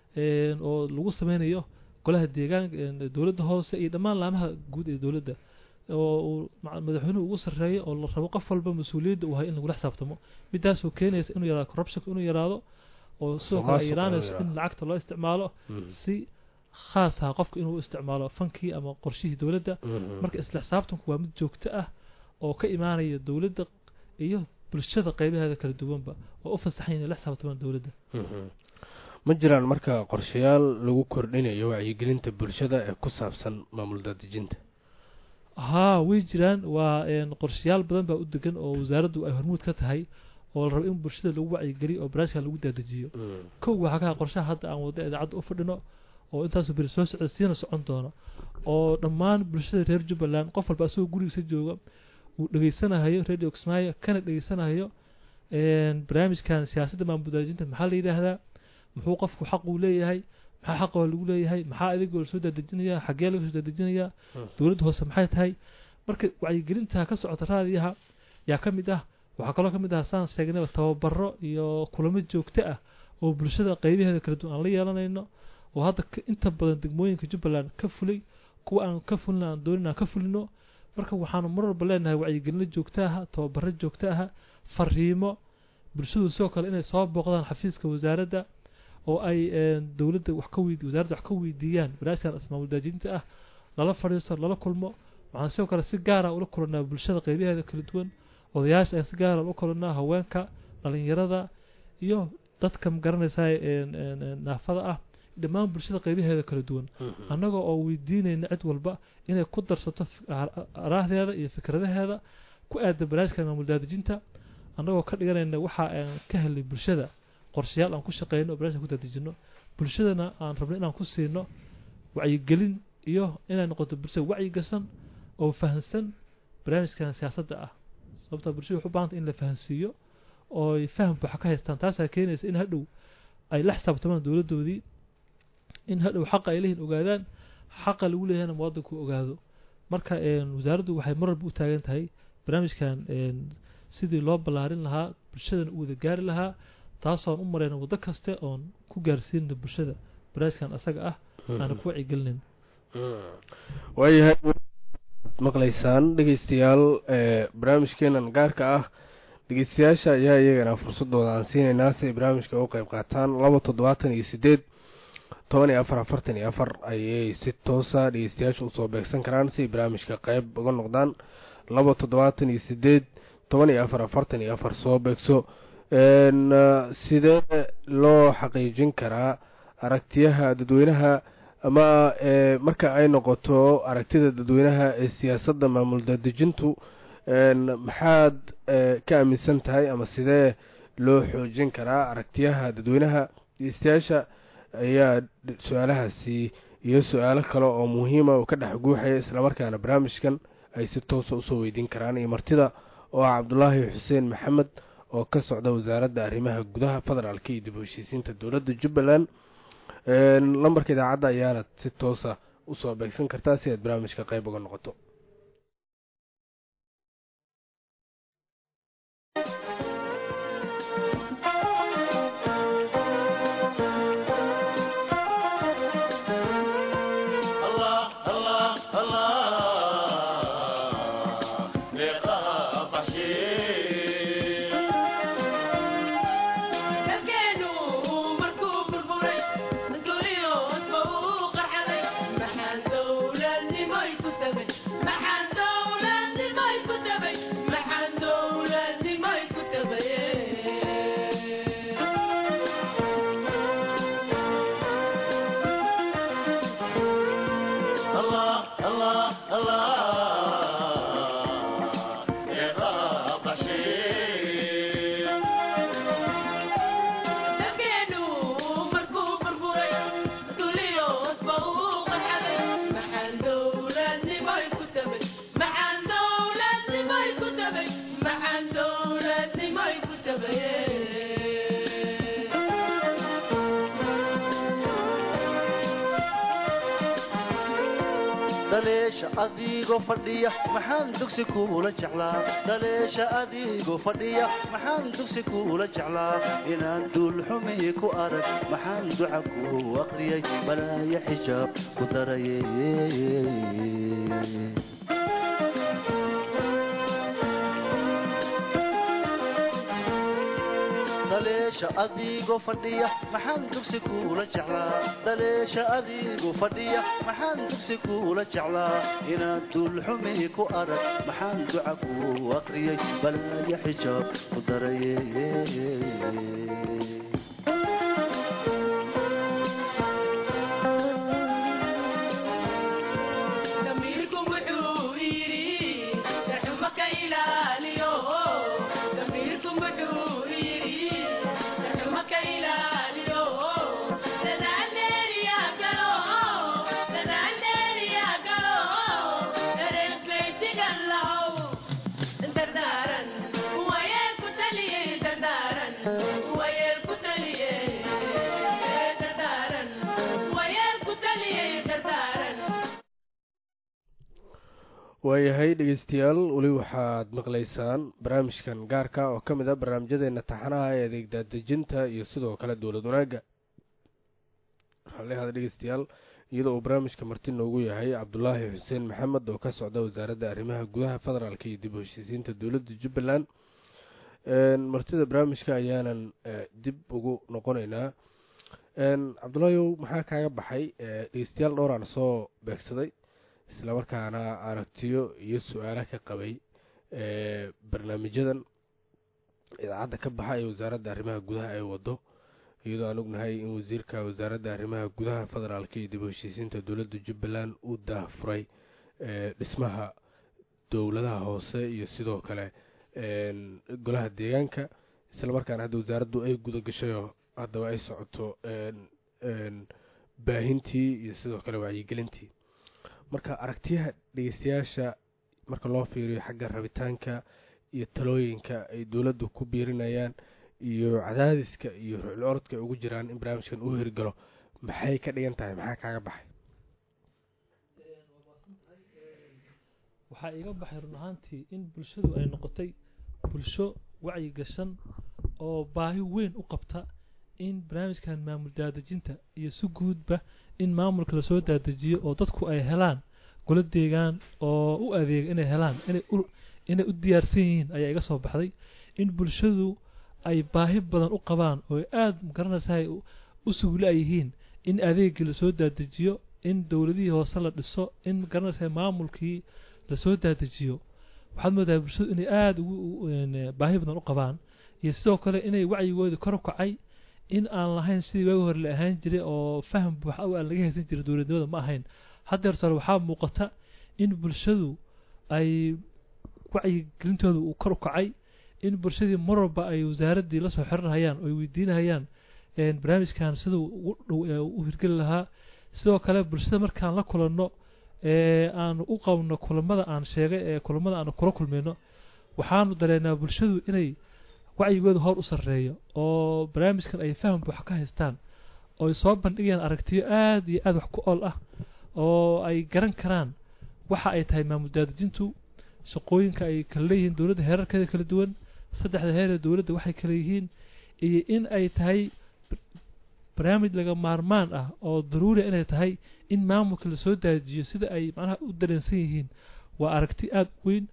oo lagu sameynayo golaha deegaanka dowladda hoose iyo dhammaan laamaha guud ee dowladda oo uu madaxweynuhu ugu sarreeyo oo la rabo qof walba mas-uuliyadda uu hay in lagula xisaabtamo midaasoo keenaysa inuu yaraado corruptionka inuu yaraado oo sidoo kale ay yaraanayso in lacagta loo isticmaalo si khaas ah qofka inuu isticmaalo fankii ama qorshihii dowladda marka isla xisaabtanku waa mid joogto ah oo ka imaanaya dowladda iyo bulshada qaybaheeda kala duwanba oo u fasaxan inay la xisaabtamaan dowladda ma jiraan marka qorshayaal lagu kordhinayo wacyigelinta bulshada ee ku saabsan maamul daadejinta haa way jiraan waa qorshayaal badan baa u degan oo wasaaraddu ay hormuud ka tahay oo la rabo in bulshada lagu wacyigeliyo oo baraashka lagu daadajiyo kow waxaa ka qorshaha hadda aan wadda idaacadda u fadhino oo intaasoo beri soo socda siina socon doono oo dhammaan bulshada reer jubbaland qof walba asagoo gurigiisa jooga uu dhegeysanahayo radio kismaayo kana dhegeysanahayo barnaamijkan siyaasadda maamul daadejinta maxaa la yidhaahdaa muxuu qofku xaq uu leeyahay maxaa xaqoo lagu leeyahay maxaa adigoo lasoo daadejinaya xaggee laga soo daadejinaya dowladda hoose maxay tahay marka wacyigelinta ka socota raadiyaha yaa ka mid ah waxaa kaloo ka mid ah saan sheegnayba tababaro iyo kulamo joogto ah oo bulshada qaybaheeda kala duwan aan la yeelanayno oo hadda inta badan degmooyinka jubbaland ka fulay kuwa aan ka fulin aan doonin aan ka fulino marka waxaanu mar walba leenahay wacyigelino joogto aha tababaro joogto aha fariimo bulshadu sidoo kale inay soo booqdaan xafiiska wasaaradda oo ay dowladda wax ka weyd wasaaradda wax ka weydiiyaan barnaamijkan ismaamul daajinta ah lala fadhiisto lala kulmo waxaan sidoo kale si gaara ula kulanaa bulshada qaybaheeda kala duwan odayaasha ayaan si gaara ula kulanaa haweenka dhalinyarada iyo dadka magaranaysaa naafada ah dhammaan bulshada qaybaheeda kala duwan annagoo oo weydiinayna cid walba inay ku darsato araahdeeda iyo fikradaheeda ku aada barnaamijka maamul daadejinta annagoo ka dhiganayna waxa aan ka helnay bulshada qorshayaal aan ku shaqeyno oo barnaamijka ku daadejino bulshadana aan rabno inaan ku siino wacyigelin iyo inay noqoto bulshada wacyi gasan oo fahansan barnaamijkan siyaasadda ah sababtaa bulshada waxu baahanta in la fahansiiyo oo ay faham buuxa ka haystaan taasaa keenaysa in hadhow ay la xisaabtamaan dowladdoodii in hadhow xaqa ay leeyihin ogaadaan xaqa lagu leeyahayna muwaadinku ogaado marka wasaaraddu waxay mar walba u taagan tahay barnaamijkan sidii loo ballaarin lahaa bulshadana u wada gaari lahaa taasoon u marayna waddo kaste oon ku gaarsiinna bulshada barnaamijkan asaga ah aana ku wacyigelinin waayahay maqlaysaan dhegeystayaal barnaamijkeenan gaarka ah dhegeystayaasha ayaa iyagana fursadooda aan siinaynaa si ay barnaamijka u qeyb qaataan laba toddobaatan iyo sideed toban iyo afar afartan iyo afar ayay si toosa dhegeystayaasha usoo beegsan karaan si ay barnaamijka qeyb uga noqdaan laba toddobaatan iyo sideed toban iyo afar afartan iyo afar soo beegso sidee loo xaqiijin karaa aragtiyaha dadweynaha ama marka ay noqoto aragtida dadweynaha ee siyaasadda maamul daadejintu maxaad ka aaminsan tahay ama sidee loo xoojin karaa aragtiyaha dadweynaha dhegeystayaasha ayaa su-aalahaasi iyo su-aalo kale oo muhiima oo ka dhex guuxaya islamarkaana barnaamijkan ay si toosa usoo weydiin karaan iyo martida oo ah cabdulaahi xuseen maxamed oo ka socda wasaaradda arrimaha gudaha federaalka iyo dib u heshiisiinta dowladda jubbaland lambarka idaacadda ayaana si toosa usoo beegsan kartaa si aad barnaamijka qayb uga noqoto dhaleesha adigoo fadhiya maxaan dugsi kuula jeclaa dhaleesha adigoo fadhiya maxaan dugsi kuula jeclaa inaan duulxumi ku arag maxaan duca ku aqriyay balaaya xijaab ku daraye dhaleesha adigoo fadhiya maxaan dugsi kuula jeclaa dhaleesha adigoo fadhiya maxaan dugsi kuula jeclaa inaan duulxumi ku arag maxaan duca ku aqriyay balaaya xijaab ku daraye waayahay dhegeystayaal weli waxaad maqlaysaan barnaamijkan gaarka oo ka mid a barnaamijyadeena taxanaha ee adeeg daadejinta iyo sidoo kale dowlad wanaagga raalihada dhegeystayaal iyadoo uu barnaamijka marti noogu yahay cabdulaahi xuseen maxamed oo ka socda wasaaradda arrimaha gudaha federaalk iyo dib u heshiisiinta dowladda jubbaland martida barnaamijka ayaanan dib ugu noqoneynaa cabdulaahiw maxaa kaaga baxay dhegeystayaal dhowraan soo beegsaday islamarkaana aragtiyo iyo su-aala ka qabay barnaamijyadan idaacadda ka baxa ee wasaaradda arrimaha gudaha ay wado iyadoo aan ognahay in wasiirka wasaaradda arrimaha gudaha federaalk iyo dib u heshiisiinta dowladda jubbaland uu daafuray dhismaha dowladaha hoose iyo sidoo kale golaha deegaanka islamarkaana hadda wasaaraddu ay guda gashayoo haddaba ay socoto baahintii iyo sidoo kale wacyigelintii marka aragtiyaha dhegeystayaasha marka loo fiiriyo xagga rabitaanka iyo talooyinka ay dowladdu ku biirinayaan iyo cadaadiska iyo rucil orodka ay ugu jiraan in barnaamijkan uu hirgalo maxay ka dhigan tahay maxaa kaaga baxay waxaa iga baxay run ahaantii in bulshadu ay noqotay bulsho wacyi gashan oo baahi weyn u qabta in barnaamijkan maamul daadejinta iyo si guudba in maamulka lasoo daadejiyo oo dadku ay helaan golo deegaan oo u adeega inay helaan inay u diyaarsan yihiin ayaa iga soo baxday in bulshadu ay baahi badan u qabaan oo aada magaranaysahay u sugla yihiin in adeegii lasoo daadejiyo in dowladihii hoose la dhiso in magaranaysahay maamulkii lasoo daadejiyo waxaad moodahay bulshadu inay aada ugu baahi badan u qabaan iyo sidoo kale inay wacyigoodii kor u kacay in aan lahayn sidii waagi hore la ahaan jiray oo faham buuxa aan laga haysan jiray dowladnimada ma ahayn haddeer sore waxaa muuqata in bulshadu ay wacyigelintooda uu kor u kacay in bulshadii mar walba ay wasaaraddii lasoo xiranhayaan oo ay weydiinahayaan barnaamijkan siduu u hirgeli lahaa sidoo kale bulshada markaan la kulanno aanu u qabno kulamada aan sheegay ee kulamada aanu kula kulmayno waxaanu dareenaa bulshadu inay wacyigooda hor u sarreeyo oo barnaamijkan ay faham buuxa ka haystaan oo ay soo bandhigayaan aragtiyo aada iyo aada wax ku ool ah oo ay garan karaan waxa ay tahay maamul daadejintu shaqooyinka ay kala leeyihiin dowladda heerarkeeda kala duwan saddexda heer ee dowladda waxay kala yihiin iyo in ay tahay barnaamij laga maarmaan ah oo daruuriya inay tahay in maamulka lasoo daadijiyo sida ay macnaha u dareensan yihiin waa aragti aada u weyn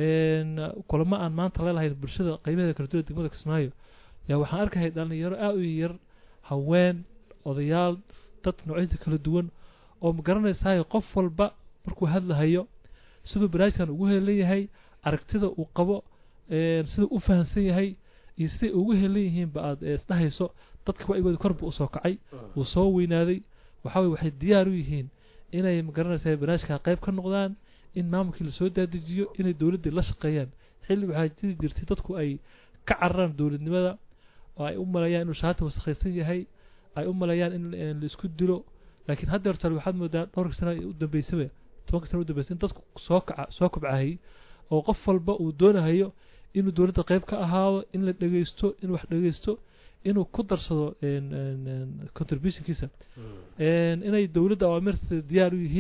kulamo aan maanta leelahayn bulshada qaybaheeda kala duwan degmada kismaayo yaa waxaan arkahay dhalinyaro aada u yar haween odayaal dad noocyada kala duwan oo ma garanaysaay qof walba markuu hadlahayo siduu barnaamijkan ugu helan yahay aragtida uu qabo siduu u fahamsan yahay iyo siday ugu helan yihiinba aad isdhahayso dadka wacigooda korba usoo kacay uu soo weynaaday waxaa weye waxay diyaar u yihiin inay ma garanaysaa barnaamijkan qayb ka noqdaan in maamulkii lasoo dadejiyo inay dowladdii la shaqeeyaan xilli waxaa jiri jirtay dadku ay ka cararaan dowladnimada oo ay u maleeyaan inuu shaati wasakhaysan yahay ay u maleeyaan in laisku dilo laakiin hadda horta waxaad moodaa dhowrka sana u dambeysaba tobanka sana u dambeysay in dadku soo kaca soo kobcahayay oo qof walba uu doonahayo inuu dowladda qayb ka ahaado in la dhegeysto in wax dhegeysto inuu ku darsado contributionkiisa inay dowladda awaamirta diyaar u yihiin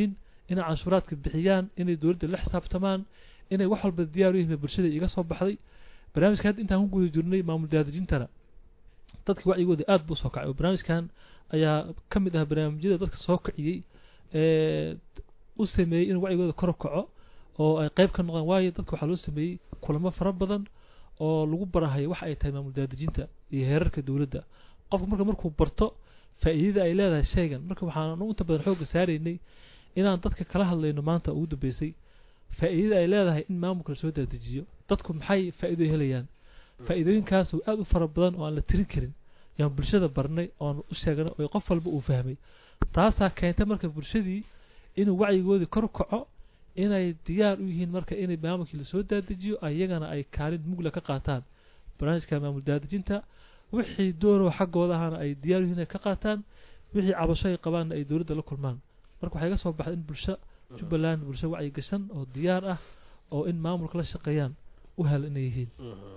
inay canshuuraadka bixiyaan inay dowladda la xisaabtamaan inay wax walba diyaar u yihiin bulshada iga soo baxday barnaamijka hadda intaan ku guda jirnay maamul daadejintana dadka wacyigooda aad buu soo kacay oo barnaamijkan ayaa ka mid ah barnaamijyada dadka soo kiciyey ee u sameeyey in wacyigooda kor u kaco oo ay qayb ka noqdaan waayo dadka waxaa loo sameeyey kulamo fara badan oo lagu barahayo waxa ay tahay maamul daadejinta iyo heerarka dowladda qofka marka markuu barto faa'iidada ay leedahay shaygan marka waxaan inta badan xoogga saaraynay inaan dadka kala hadlayno maanta ugu dambeysay faa'iidada ay leedahay in maamulka la soo dadejiyo dadku maxay faa'iido helayaan faa'iidooyinkaas oo aad u fara badan oo aan la tirin karin yaan bulshada barnay oon u sheegnay oo qof walba uu fahmay taasaa keentay marka bulshadii inuu wacyigoodii kor u kaco inay diyaar u yihiin marka inay maamulkii lasoo dadejiyo ayagana ay kaalin mugla ka qaataan barnaamijka maamul daadejinta wixii doonoo xaggooda ahana ay diyaar u yihiin inay ka qaataan wixii cabasho ay qabaanna ay dowladda la kulmaan marka waxay ga soo baxday in bulsho jubbaland bulsho wacyi gashan oo diyaar ah oo in maamulka la shaqeeyaan u hel inay yihiin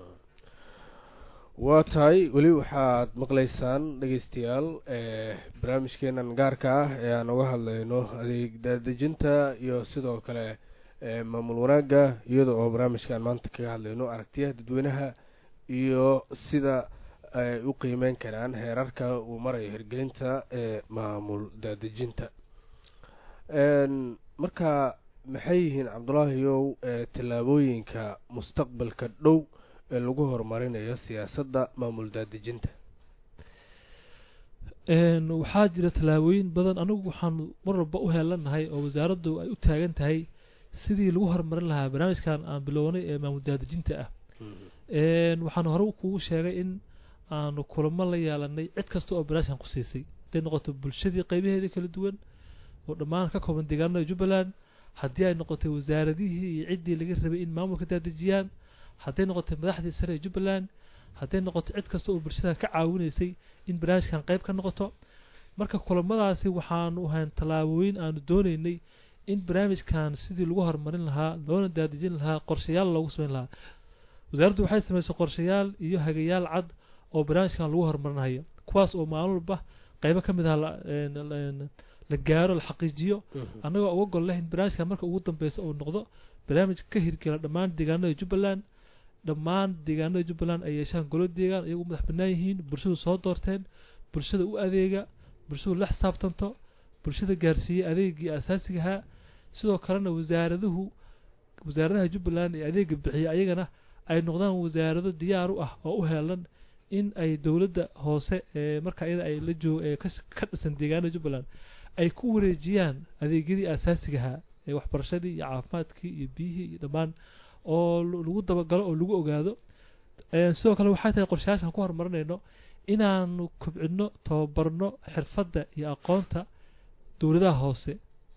waa tahay weli waxaad maqlaysaan dhegeystayaal barnaamijkeenan gaarka ah ee aan uga hadlayno adeeg daadejinta iyo sidoo kale maamul wanaagga iyada oo barnaamijkaan maanta kaga hadlayno aragtiyaha dadweynaha iyo sida ay u qiimeyn karaan heerarka uu marayo hirgelinta ee maamul daadejinta marka maxay yihiin cabdulaahiyow tallaabooyinka mustaqbalka dhow ee lagu horumarinayo siyaasadda maamul daadejinta waxaa jira tallaabooyin badan anigu waxaan mar walba u heelanahay oo wasaaraddu ay u taagan tahay sidii lagu horumarin lahaa barnaamijkan aan bilownay ee maamul daadejinta ah waxaan hore kugu sheegay in aanu kulamo la yeelanay cid kasta oo barnaamijkan ku siisay haday noqoto bulshadii qaybaheedii kala duwan oo dhammaan ka kooban deegaanada jubbaland haddii ay noqotay wasaaradihii iyo ciddii laga rabay in maamulka daadejiyaan hadday noqotay madaxdii sare ee jubbaland hadday noqoto cid kasta oo bulshada ka caawinaysay in barnaamijkan qayb ka noqoto marka kulamadaasi waxaanu ahayn tallaabooyin aanu doonaynay in barnaamijkan sidii lagu horumarin lahaa loona daadejin lahaa qorshayaal loogu samayn lahaa wasaaraddu waxay samaysay qorshayaal iyo hagayaal cad oo barnaamijkan lagu horumarinayo kuwaas oo maalin walba qaybo ka mid ah la gaaro la xaqiijiyo annagoo uga gol leh in barnaamijkan marka ugu dambeysa uu noqdo barnaamij ka hirgela dhammaan deegaanada jubbaland dhammaan deegaanada jubbaland ay yeeshaan golo deegaan iyagu madax bannaan yihiin bulshadu soo doorteen bulshada u adeega bulshadu la xisaabtanto bulshada gaarsiiyey adeegii asaasigahaa sidoo kalena wasaaraduhu wasaaradaha jubbaland ee adeega bixiya ayagana ay noqdaan wasaarado diyaar u ah oo u heelan in ay dowladda hoose ee marka iyada ay la joog ee ka dhisan deegaanada jubbaland ay ku wareejiyaan adeegyadii asaasigahaa ee waxbarashadii iyo caafimaadkii iyo biyihii iyo dhammaan oo lagu dabagalo oo lagu ogaado sidoo kale waxay tahay qorshayaashan ku horumarinayno inaanu kobcino tababarno xirfadda iyo aqoonta dowladaha hoose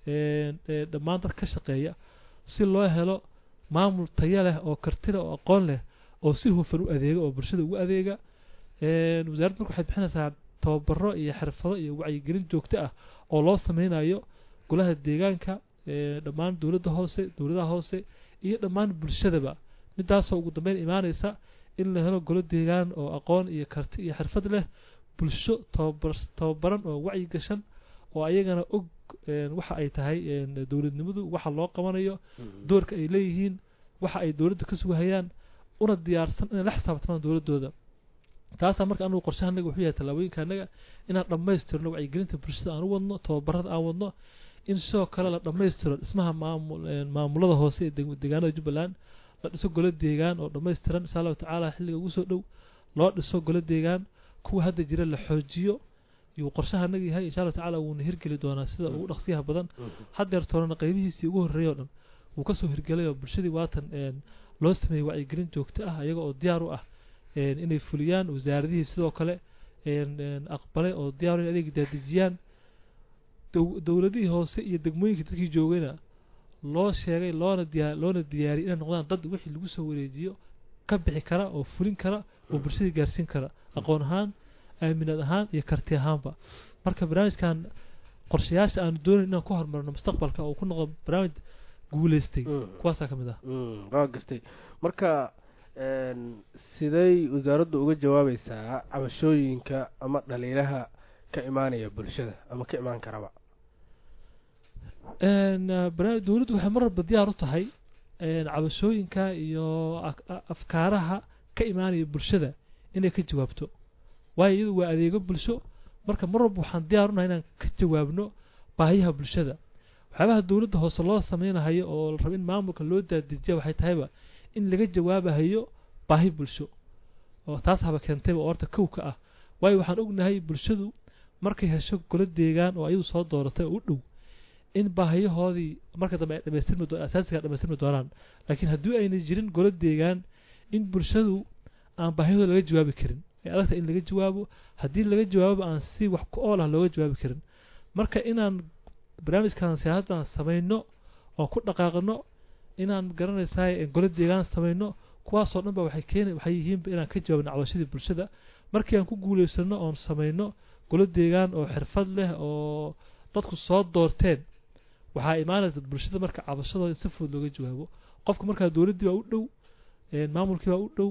ee dhammaan dad ka shaqeeya si loo helo maamul taya leh oo kartida oo aqoon leh oo si hufan u adeega oo bulshada ugu adeega wasaaradda marka waxay bixinaysaa tababaro iyo xirfado iyo wacyigelin joogto ah oo loo sameynayo golaha deegaanka dhammaan dowladda hoose dowladaha hoose iyo dhammaan bulshadaba midaasoo ugu dambeyn imaanaysa in la helo golo deegaan oo aqoon iyo karti iyo xirfad leh bulsho tababar tababaran oo wacyi gashan oo ayagana og waxa ay tahay dowladnimadu waxa loo qabanayo doorka ay leeyihiin waxa ay dowladda ka sugahayaan una diyaarsan inay la xisaabtamaan dowladooda taasaa marka anugu qorshaha anaga wuxuu yahay tallaabooyinka anaga inaan dhammaystirno wacyigelinta bulshada aan u wadno tababarada aan wadno in sidoo kale la dhammaystiro dhismaha maamul maamulada hoose ee deegaanada jubbaland la dhiso golo deegaan oo dhammaystiran insha allahu tacaala xilliga ugu soo dhow loo dhiso golo deegaan kuwa hadda jira la xoojiyo yuu qorshaha anaga yahay insha allahu tacaala wuuna hirgeli doonaa sida ugu dhaqsiyaha badan haddeer toorana qaybihiisii ugu horreeyay oo dhan wuu kasoo hirgelay oo bulshadii waatan loo sameeyey wacyigelin joogto ah iyaga oo diyaar u ah inay fuliyaan wasaaradihii sidoo kale aqbalay oo diyaar in adeeg daadejiyaan dowladihii hoose iyo degmooyinkii dadkii joogayna loo sheegay loona diyaa loona diyaariyay inay noqdaan dad wixii lagu soo wareejiyo ka bixi kara oo fulin kara oo bulshadii gaarsiin kara aqoon ahaan aaminaad ahaan iyo karti ahaanba marka barnaamijkan qorshayaasha aanu doonayn inaan ku horumarno mustaqbalka oo ku noqdo barnaamij guuleystay kuwaasaa ka mid ah waa gartay marka siday wasaaraddu uga jawaabaysaa cabashooyinka ama dhaliilaha ka imaanaya bulshada ama ka imaan karaba Een, eh, barnaamij- dowladdu waxay mar walba diyaar u tahay een, cabashooyinka iyo ak- a- afkaaraha ka imaanaya bulshada inay ka jawaabto waayo iyadu waa adeego bulsho marka mar walba waxaan diyaar unahay inaan ka jawaabno baahiyaha bulshada waxyaabaha dowladda hoose loo sameynahayo oo la rabo in maamulka loo daadijiya waxay tahayba in laga jawaabahayo baahi bulsho oo taas haba keentayba oo horta kow ka ah waayo waxaan ognahay bulshadu markay hesho golo deegaan oo ayadu soo dooratay oo u dhow in baahiyahoodii marka dambe ay dhamaystirmi doo asaasiga dhamaystirmi doonaan laakiin haddii ayna jirin golo deegaan in bulshadu aan baahiyahooda laga jawaabi karin ee adagta in laga jawaabo haddii laga jawaabo aan si wax ku ool ah looga jawaabi karin marka inaan barnaamijkan siyaasaddan samayno oo ku dhaqaaqno inaan garanaysaa golo deegaan samayno kuwaasoo dhan ba waxay keeni waxay yihiinba inaan ka jawaabno cabashadii bulshada markii aan ku guulaysano oon samayno golo deegaan oo xirfad leh oo dadku soo doorteen waxaa imaanaysa bulshada marka cabashadooda in si fudud looga jawaabo qofka markaa dowladdii baa u dhow een, maamulkii baa u dhow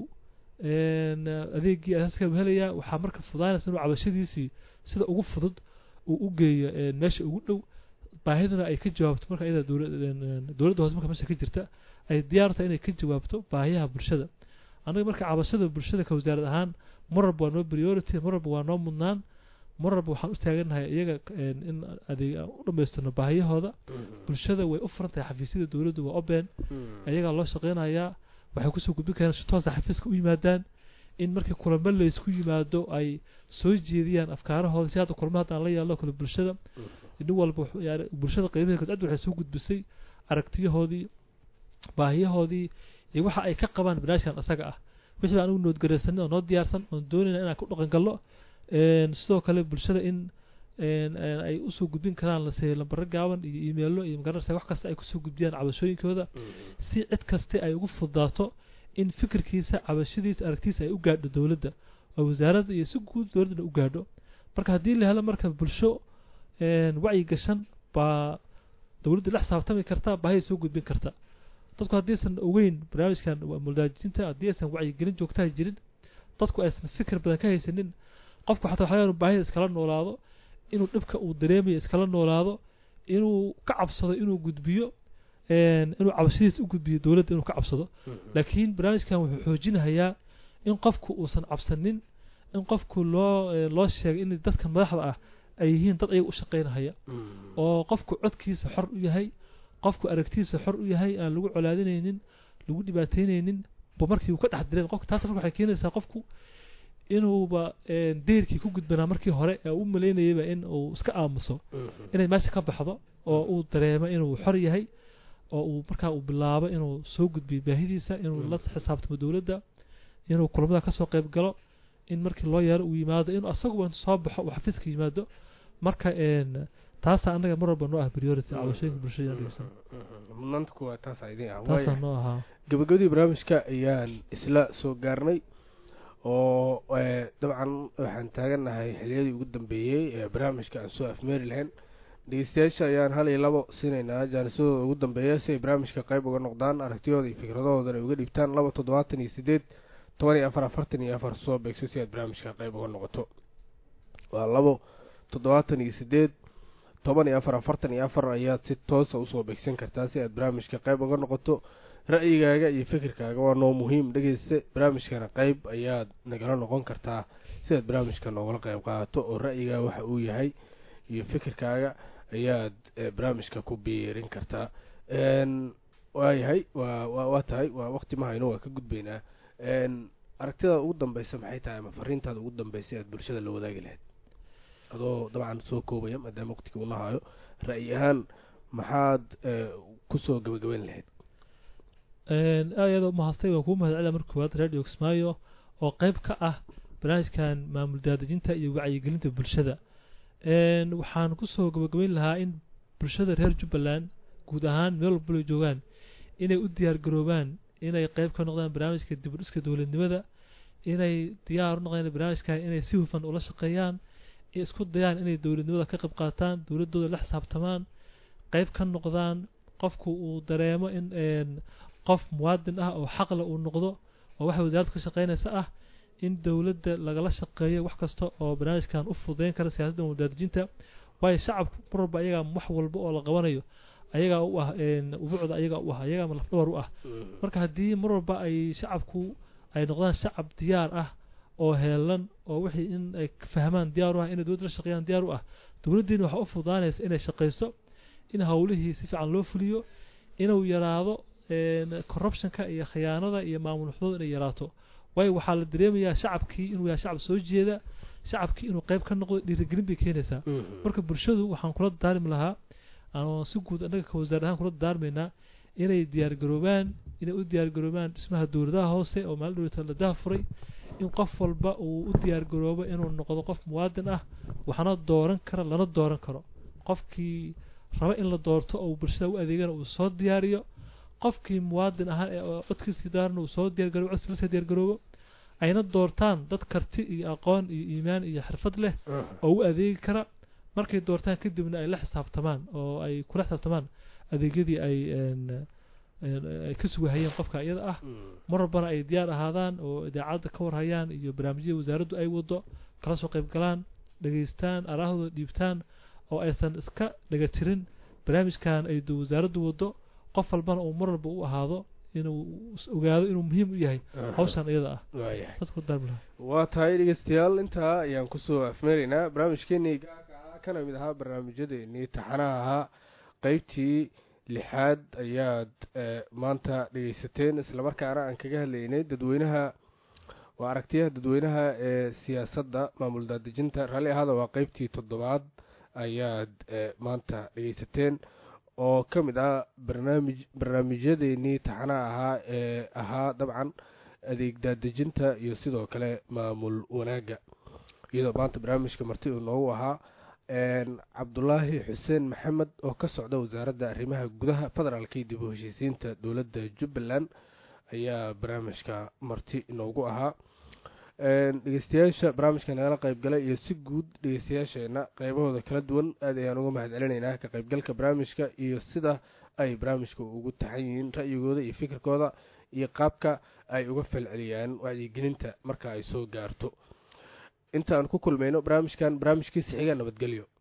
een, adeegii asaaska buu helayaa waxaa marka fudaanaysa inuu cabashadiisii sida ugu fudud uu u geeyo een, meesha ugu dhow baahidana ay ka jawaabto marka iyada dowla- een, een, dowladda hoose marka meesha ka jirta ay diyaar tahay inay ka jawaabto baahiyaha bulshada annaga marka cabashada bulshada ka wasaarad ahaan mar walba waa noo priority mar walba waa noo mudnaan mar walba waxaan u taagannahay iyaga een, in adeeg aan u dhammaystirno baahiyahooda bulshada way u furan tahay xafiisyada dowladdu waa open ayagaa loo shaqeynayaa waxay kusoo gudbin karaan si toosa xafiiska u yimaadaan in markii kulamo laysku yimaado ay soo jeediyaan afkaarahooda si hadda kulamo haddaan la yeelno kale bulshada nin walba wuxuu- yani bulshada qiimaheeda cid waxay soo gudbisay aragtiyahoodii baahiyahoodii iyo waxa ay ka qabaan barnaamijkan isaga ah wixii baan anigu noodgaraysanay oo noo diyaarsan oon doonayna inaan ku dhaqan galno een, sidoo kale bulshada in een, een, ay usoo gudbin karaan lase lambaro gaaban iyo iimeelo iyo magaranaysa wax kasta ay kusoo gudbiyaan cabashooyinkooda si cid kaste ay ugu fudaato in fikirkiisa cabashadiisa aragtiisa ay u gaadho dowladda oo wasaaradda iyo si guud dowladdana u gaadho marka haddii la helo marka bulsho een, wacyi gashan baa dowladda la xisaabtami karta baahida soo gudbin karta dadku haddiisan ogeyn barnaamijkan waa muldaajinta haddii aysan wacyigelin joogtaha jirin dadku aysan fikir badan ka haysanin qofku xataa waxaa laga yaabaa baahida iskala noolaado inuu dhibka uu dareemayo iskala noolaado inuu ka cabsado inuu gudbiyo een, inuu cabashadiisa u gudbiyo dowladda inuu ka cabsado laakiin barnaamijkan wuxuu xoojinahayaa in qofku uusan cabsanin in qofku loo eh, loo sheegay in dadka madaxda ah ay yihiin dad ayaga u shaqaynahaya oo qofku codkiisa xor u yahay qofku aragtiisa xor u yahay aan lagu colaadinaynin lagu dhibaataynaynin ba markii uu ka dhex direen qofka taas marka waxay keenaysaa qofku inuuba een, deyrkii ku gudbanaa markii hore ee u malaynayaba in uu iska aamuso inay meesha ka baxdo oo uu dareemo inuu xor yahay oo uu markaa uu bilaabo inuu soo gudbiyo baahidiisa inuu la xisaabtamo dowladda inuu kulamada kasoo qayb galo in markii loo yeero uu yimaado inuu asaguba intuu soo baxo uu xafiiska yimaado marka een taasaa annaga mar walba noo ah priority cabashooyinka bulshada inaan dhegeysan mudnaanta kuwaa taasaa idin ah taasaa waayahay noo ahaa gabagabadii barnaamijka ayaan isla soo gaarnay oo eh, dabcan waxaan taagannahay xiliyadii ugu dambeeyey ee barnaamijka aan soo afmeeri lahayn dhegeystayaasha ayaan hal iyo labo siinaynaa jaanisadooda ugu dambeeya si ay barnaamijka qayb uga noqdaan aragtiyooda iyo fikradahoodana ay uga dhiibtaan laba toddobaatan iyo sideed toban iyo afar afartan iyo afar soo beegso si aad barnaamijka qayb uga noqoto waa labo toddobaatan iyo sideed toban iyo afar afartan iyo afar ayaad si toosa usoo beegsan kartaa si aad barnaamijka qayb uga noqoto ra'yigaaga iyo fikirkaaga waa noo muhiim dhegeyste barnaamijkana qayb ayaad nagala noqon kartaa si aad barnaamijka noogala qayb qaadato oo ra'yigaaga waxa uu yahay iyo fikirkaaga ayaad eh, barnaamijka ku biirin kartaa n waayahay waa waa waa tahay waa waqti ma hayno waa ka gudbaynaa n aragtida ugu dambeysa maxay tahay ama fariintaada ugu dambeysa aad bulshada la wadaagi lahayd adoo dabcan soo koobaya maadaama waqtiga una hayo ra'yi ahaan maxaad eh, kusoo gabagabeyn lahayd Een, aad iyo aad u mahadstay waan kuu mahadcelina marka koowaad radio kismaayo oo qayb ka ah barnaamijkan maamul daadejinta iyo wacyigelinta bulshada Een, waxaan kusoo gabagabeyn lahaa in bulshada reer jubbaland guud ahaan meel walba ay joogaan inay u diyaar garoobaan inay qayb ka noqdaan barnaamijka dib u dhiska dowladnimada inay diyaar u noqdaan barnaamijkan inay si hufan ula shaqeeyaan iyo isku dayaan inay dowladnimada ka qayb qaataan dowladooda la xisaabtamaan qayb ka noqdaan qofku uu dareemo in een, qof muwaadin ah oo xaqle uu noqdo oo waxa wasaaraddu ka shaqeynaysa ah in dowladda lagala shaqeeyo wax kasta oo barnaamijkan u fududeyn kara siyaasadda wadaadijinta waayo shacabku mar walba ayagaa wax walba oo la qabanayo ayagaa u ah ubuucda ayagaa u ah ayagaa lafdhabar u ah marka haddii mar walba ay shacabku ay noqdaan shacab diyaar ah oo heelan oo wixii in ay fahmaan diyaar u ah inay dowladda la shaqeeyaan diyaar u ah dowladdiina waxaa u fududaanaysa inay shaqayso in howlihii si fiican loo fuliyo inuu yaraado corruptionka iyo khiyaanada iyo maamul xuduud inay yaraato waayo waxaa la dareemayaa shacabkii inuu yahay shacab soo jeeda shacabkii inuu qayb ka noqdo dhiirigelin bay keenaysaa marka bulshadu waxaan kula daarmi lahaa anoo si guud annaga ka wasaar ahaan kula daarmaynaa inay diyaargaroobaan inay u diyaargaroobaan dhismaha dowladaha hoose oo maalin dhowta la dahafuray in qof walba uu u diyaargaroobo inuu noqdo qof muwaadin ah waxna dooran kara lana dooran karo qofkii raba in la doorto oo bulshada u adeegana uu soo diyaariyo qofkii muwaadin ahaan ee codkiisii daarana uu soo diyaargaroobo codkiisa lasoo diyaargaroobo ayna doortaan dad karti iyo aqoon iyo iimaan iyo xirfad leh oo u adeegi kara markay doortaan kadibna ay la xisaabtamaan oo ay kula xisaabtamaan adeegyadii ay ay ka sugahayeen qofka iyada ah mar walbana ay diyaar ahaadaan oo idaacadda ka warhayaan iyo barnaamijyada wasaaraddu ay wado kala soo qayb galaan dhegaystaan araahooda dhiibtaan oo aysan iska dhaga tirin barnaamijkan ay wasaaraddu wado qof walbana uu mar walba u ahaado inuu ogaado inuu muhiim u yahay hawshan iyada ah waa tahay dhegeystayaal intaa ayaan kusoo afmeeraynaa barnaamijkeenii kana mid ahaa barnaamijyadeenii taxanaha ahaa qeybtii lixaad ayaad maanta dhegeysateen islamarkaana aan kaga hadlaynay dadweynaha waa aragtiyaha dadweynaha ee siyaasadda maamul daadejinta raalli ahaada waa qeybtii toddobaad ayaad maanta dhegeysateen oo ka mid ah barnaamij barnaamijyadeenii taxanaha ahaa ee ahaa dabcan adeeg daadejinta iyo sidoo kale maamul wanaagga iyadoo maanta barnaamijka marti uu noogu ahaa cabdulaahi xuseen maxamed oo ka socda wasaaradda arrimaha gudaha federaalka iyo dib u heshiisiinta dowladda jubbaland ayaa barnaamijka marti inoogu ahaa dhegeystayaasha barnaamijka nagala qaybgalay iyo si guud dhegeystayaasheena qeybahooda kala duwan aad ayaan uga mahad celinaynaa ka qaybgalka barnaamijka iyo sida ay barnaamijka ugu taxan yihiin ra'yigooda iyo fikirkooda iyo qaabka ay uga falceliyaan wacyigelinta marka ay soo gaarto inta aan ku kulmayno barnaamijkan barnaamijkiisa xiga nabadgelyo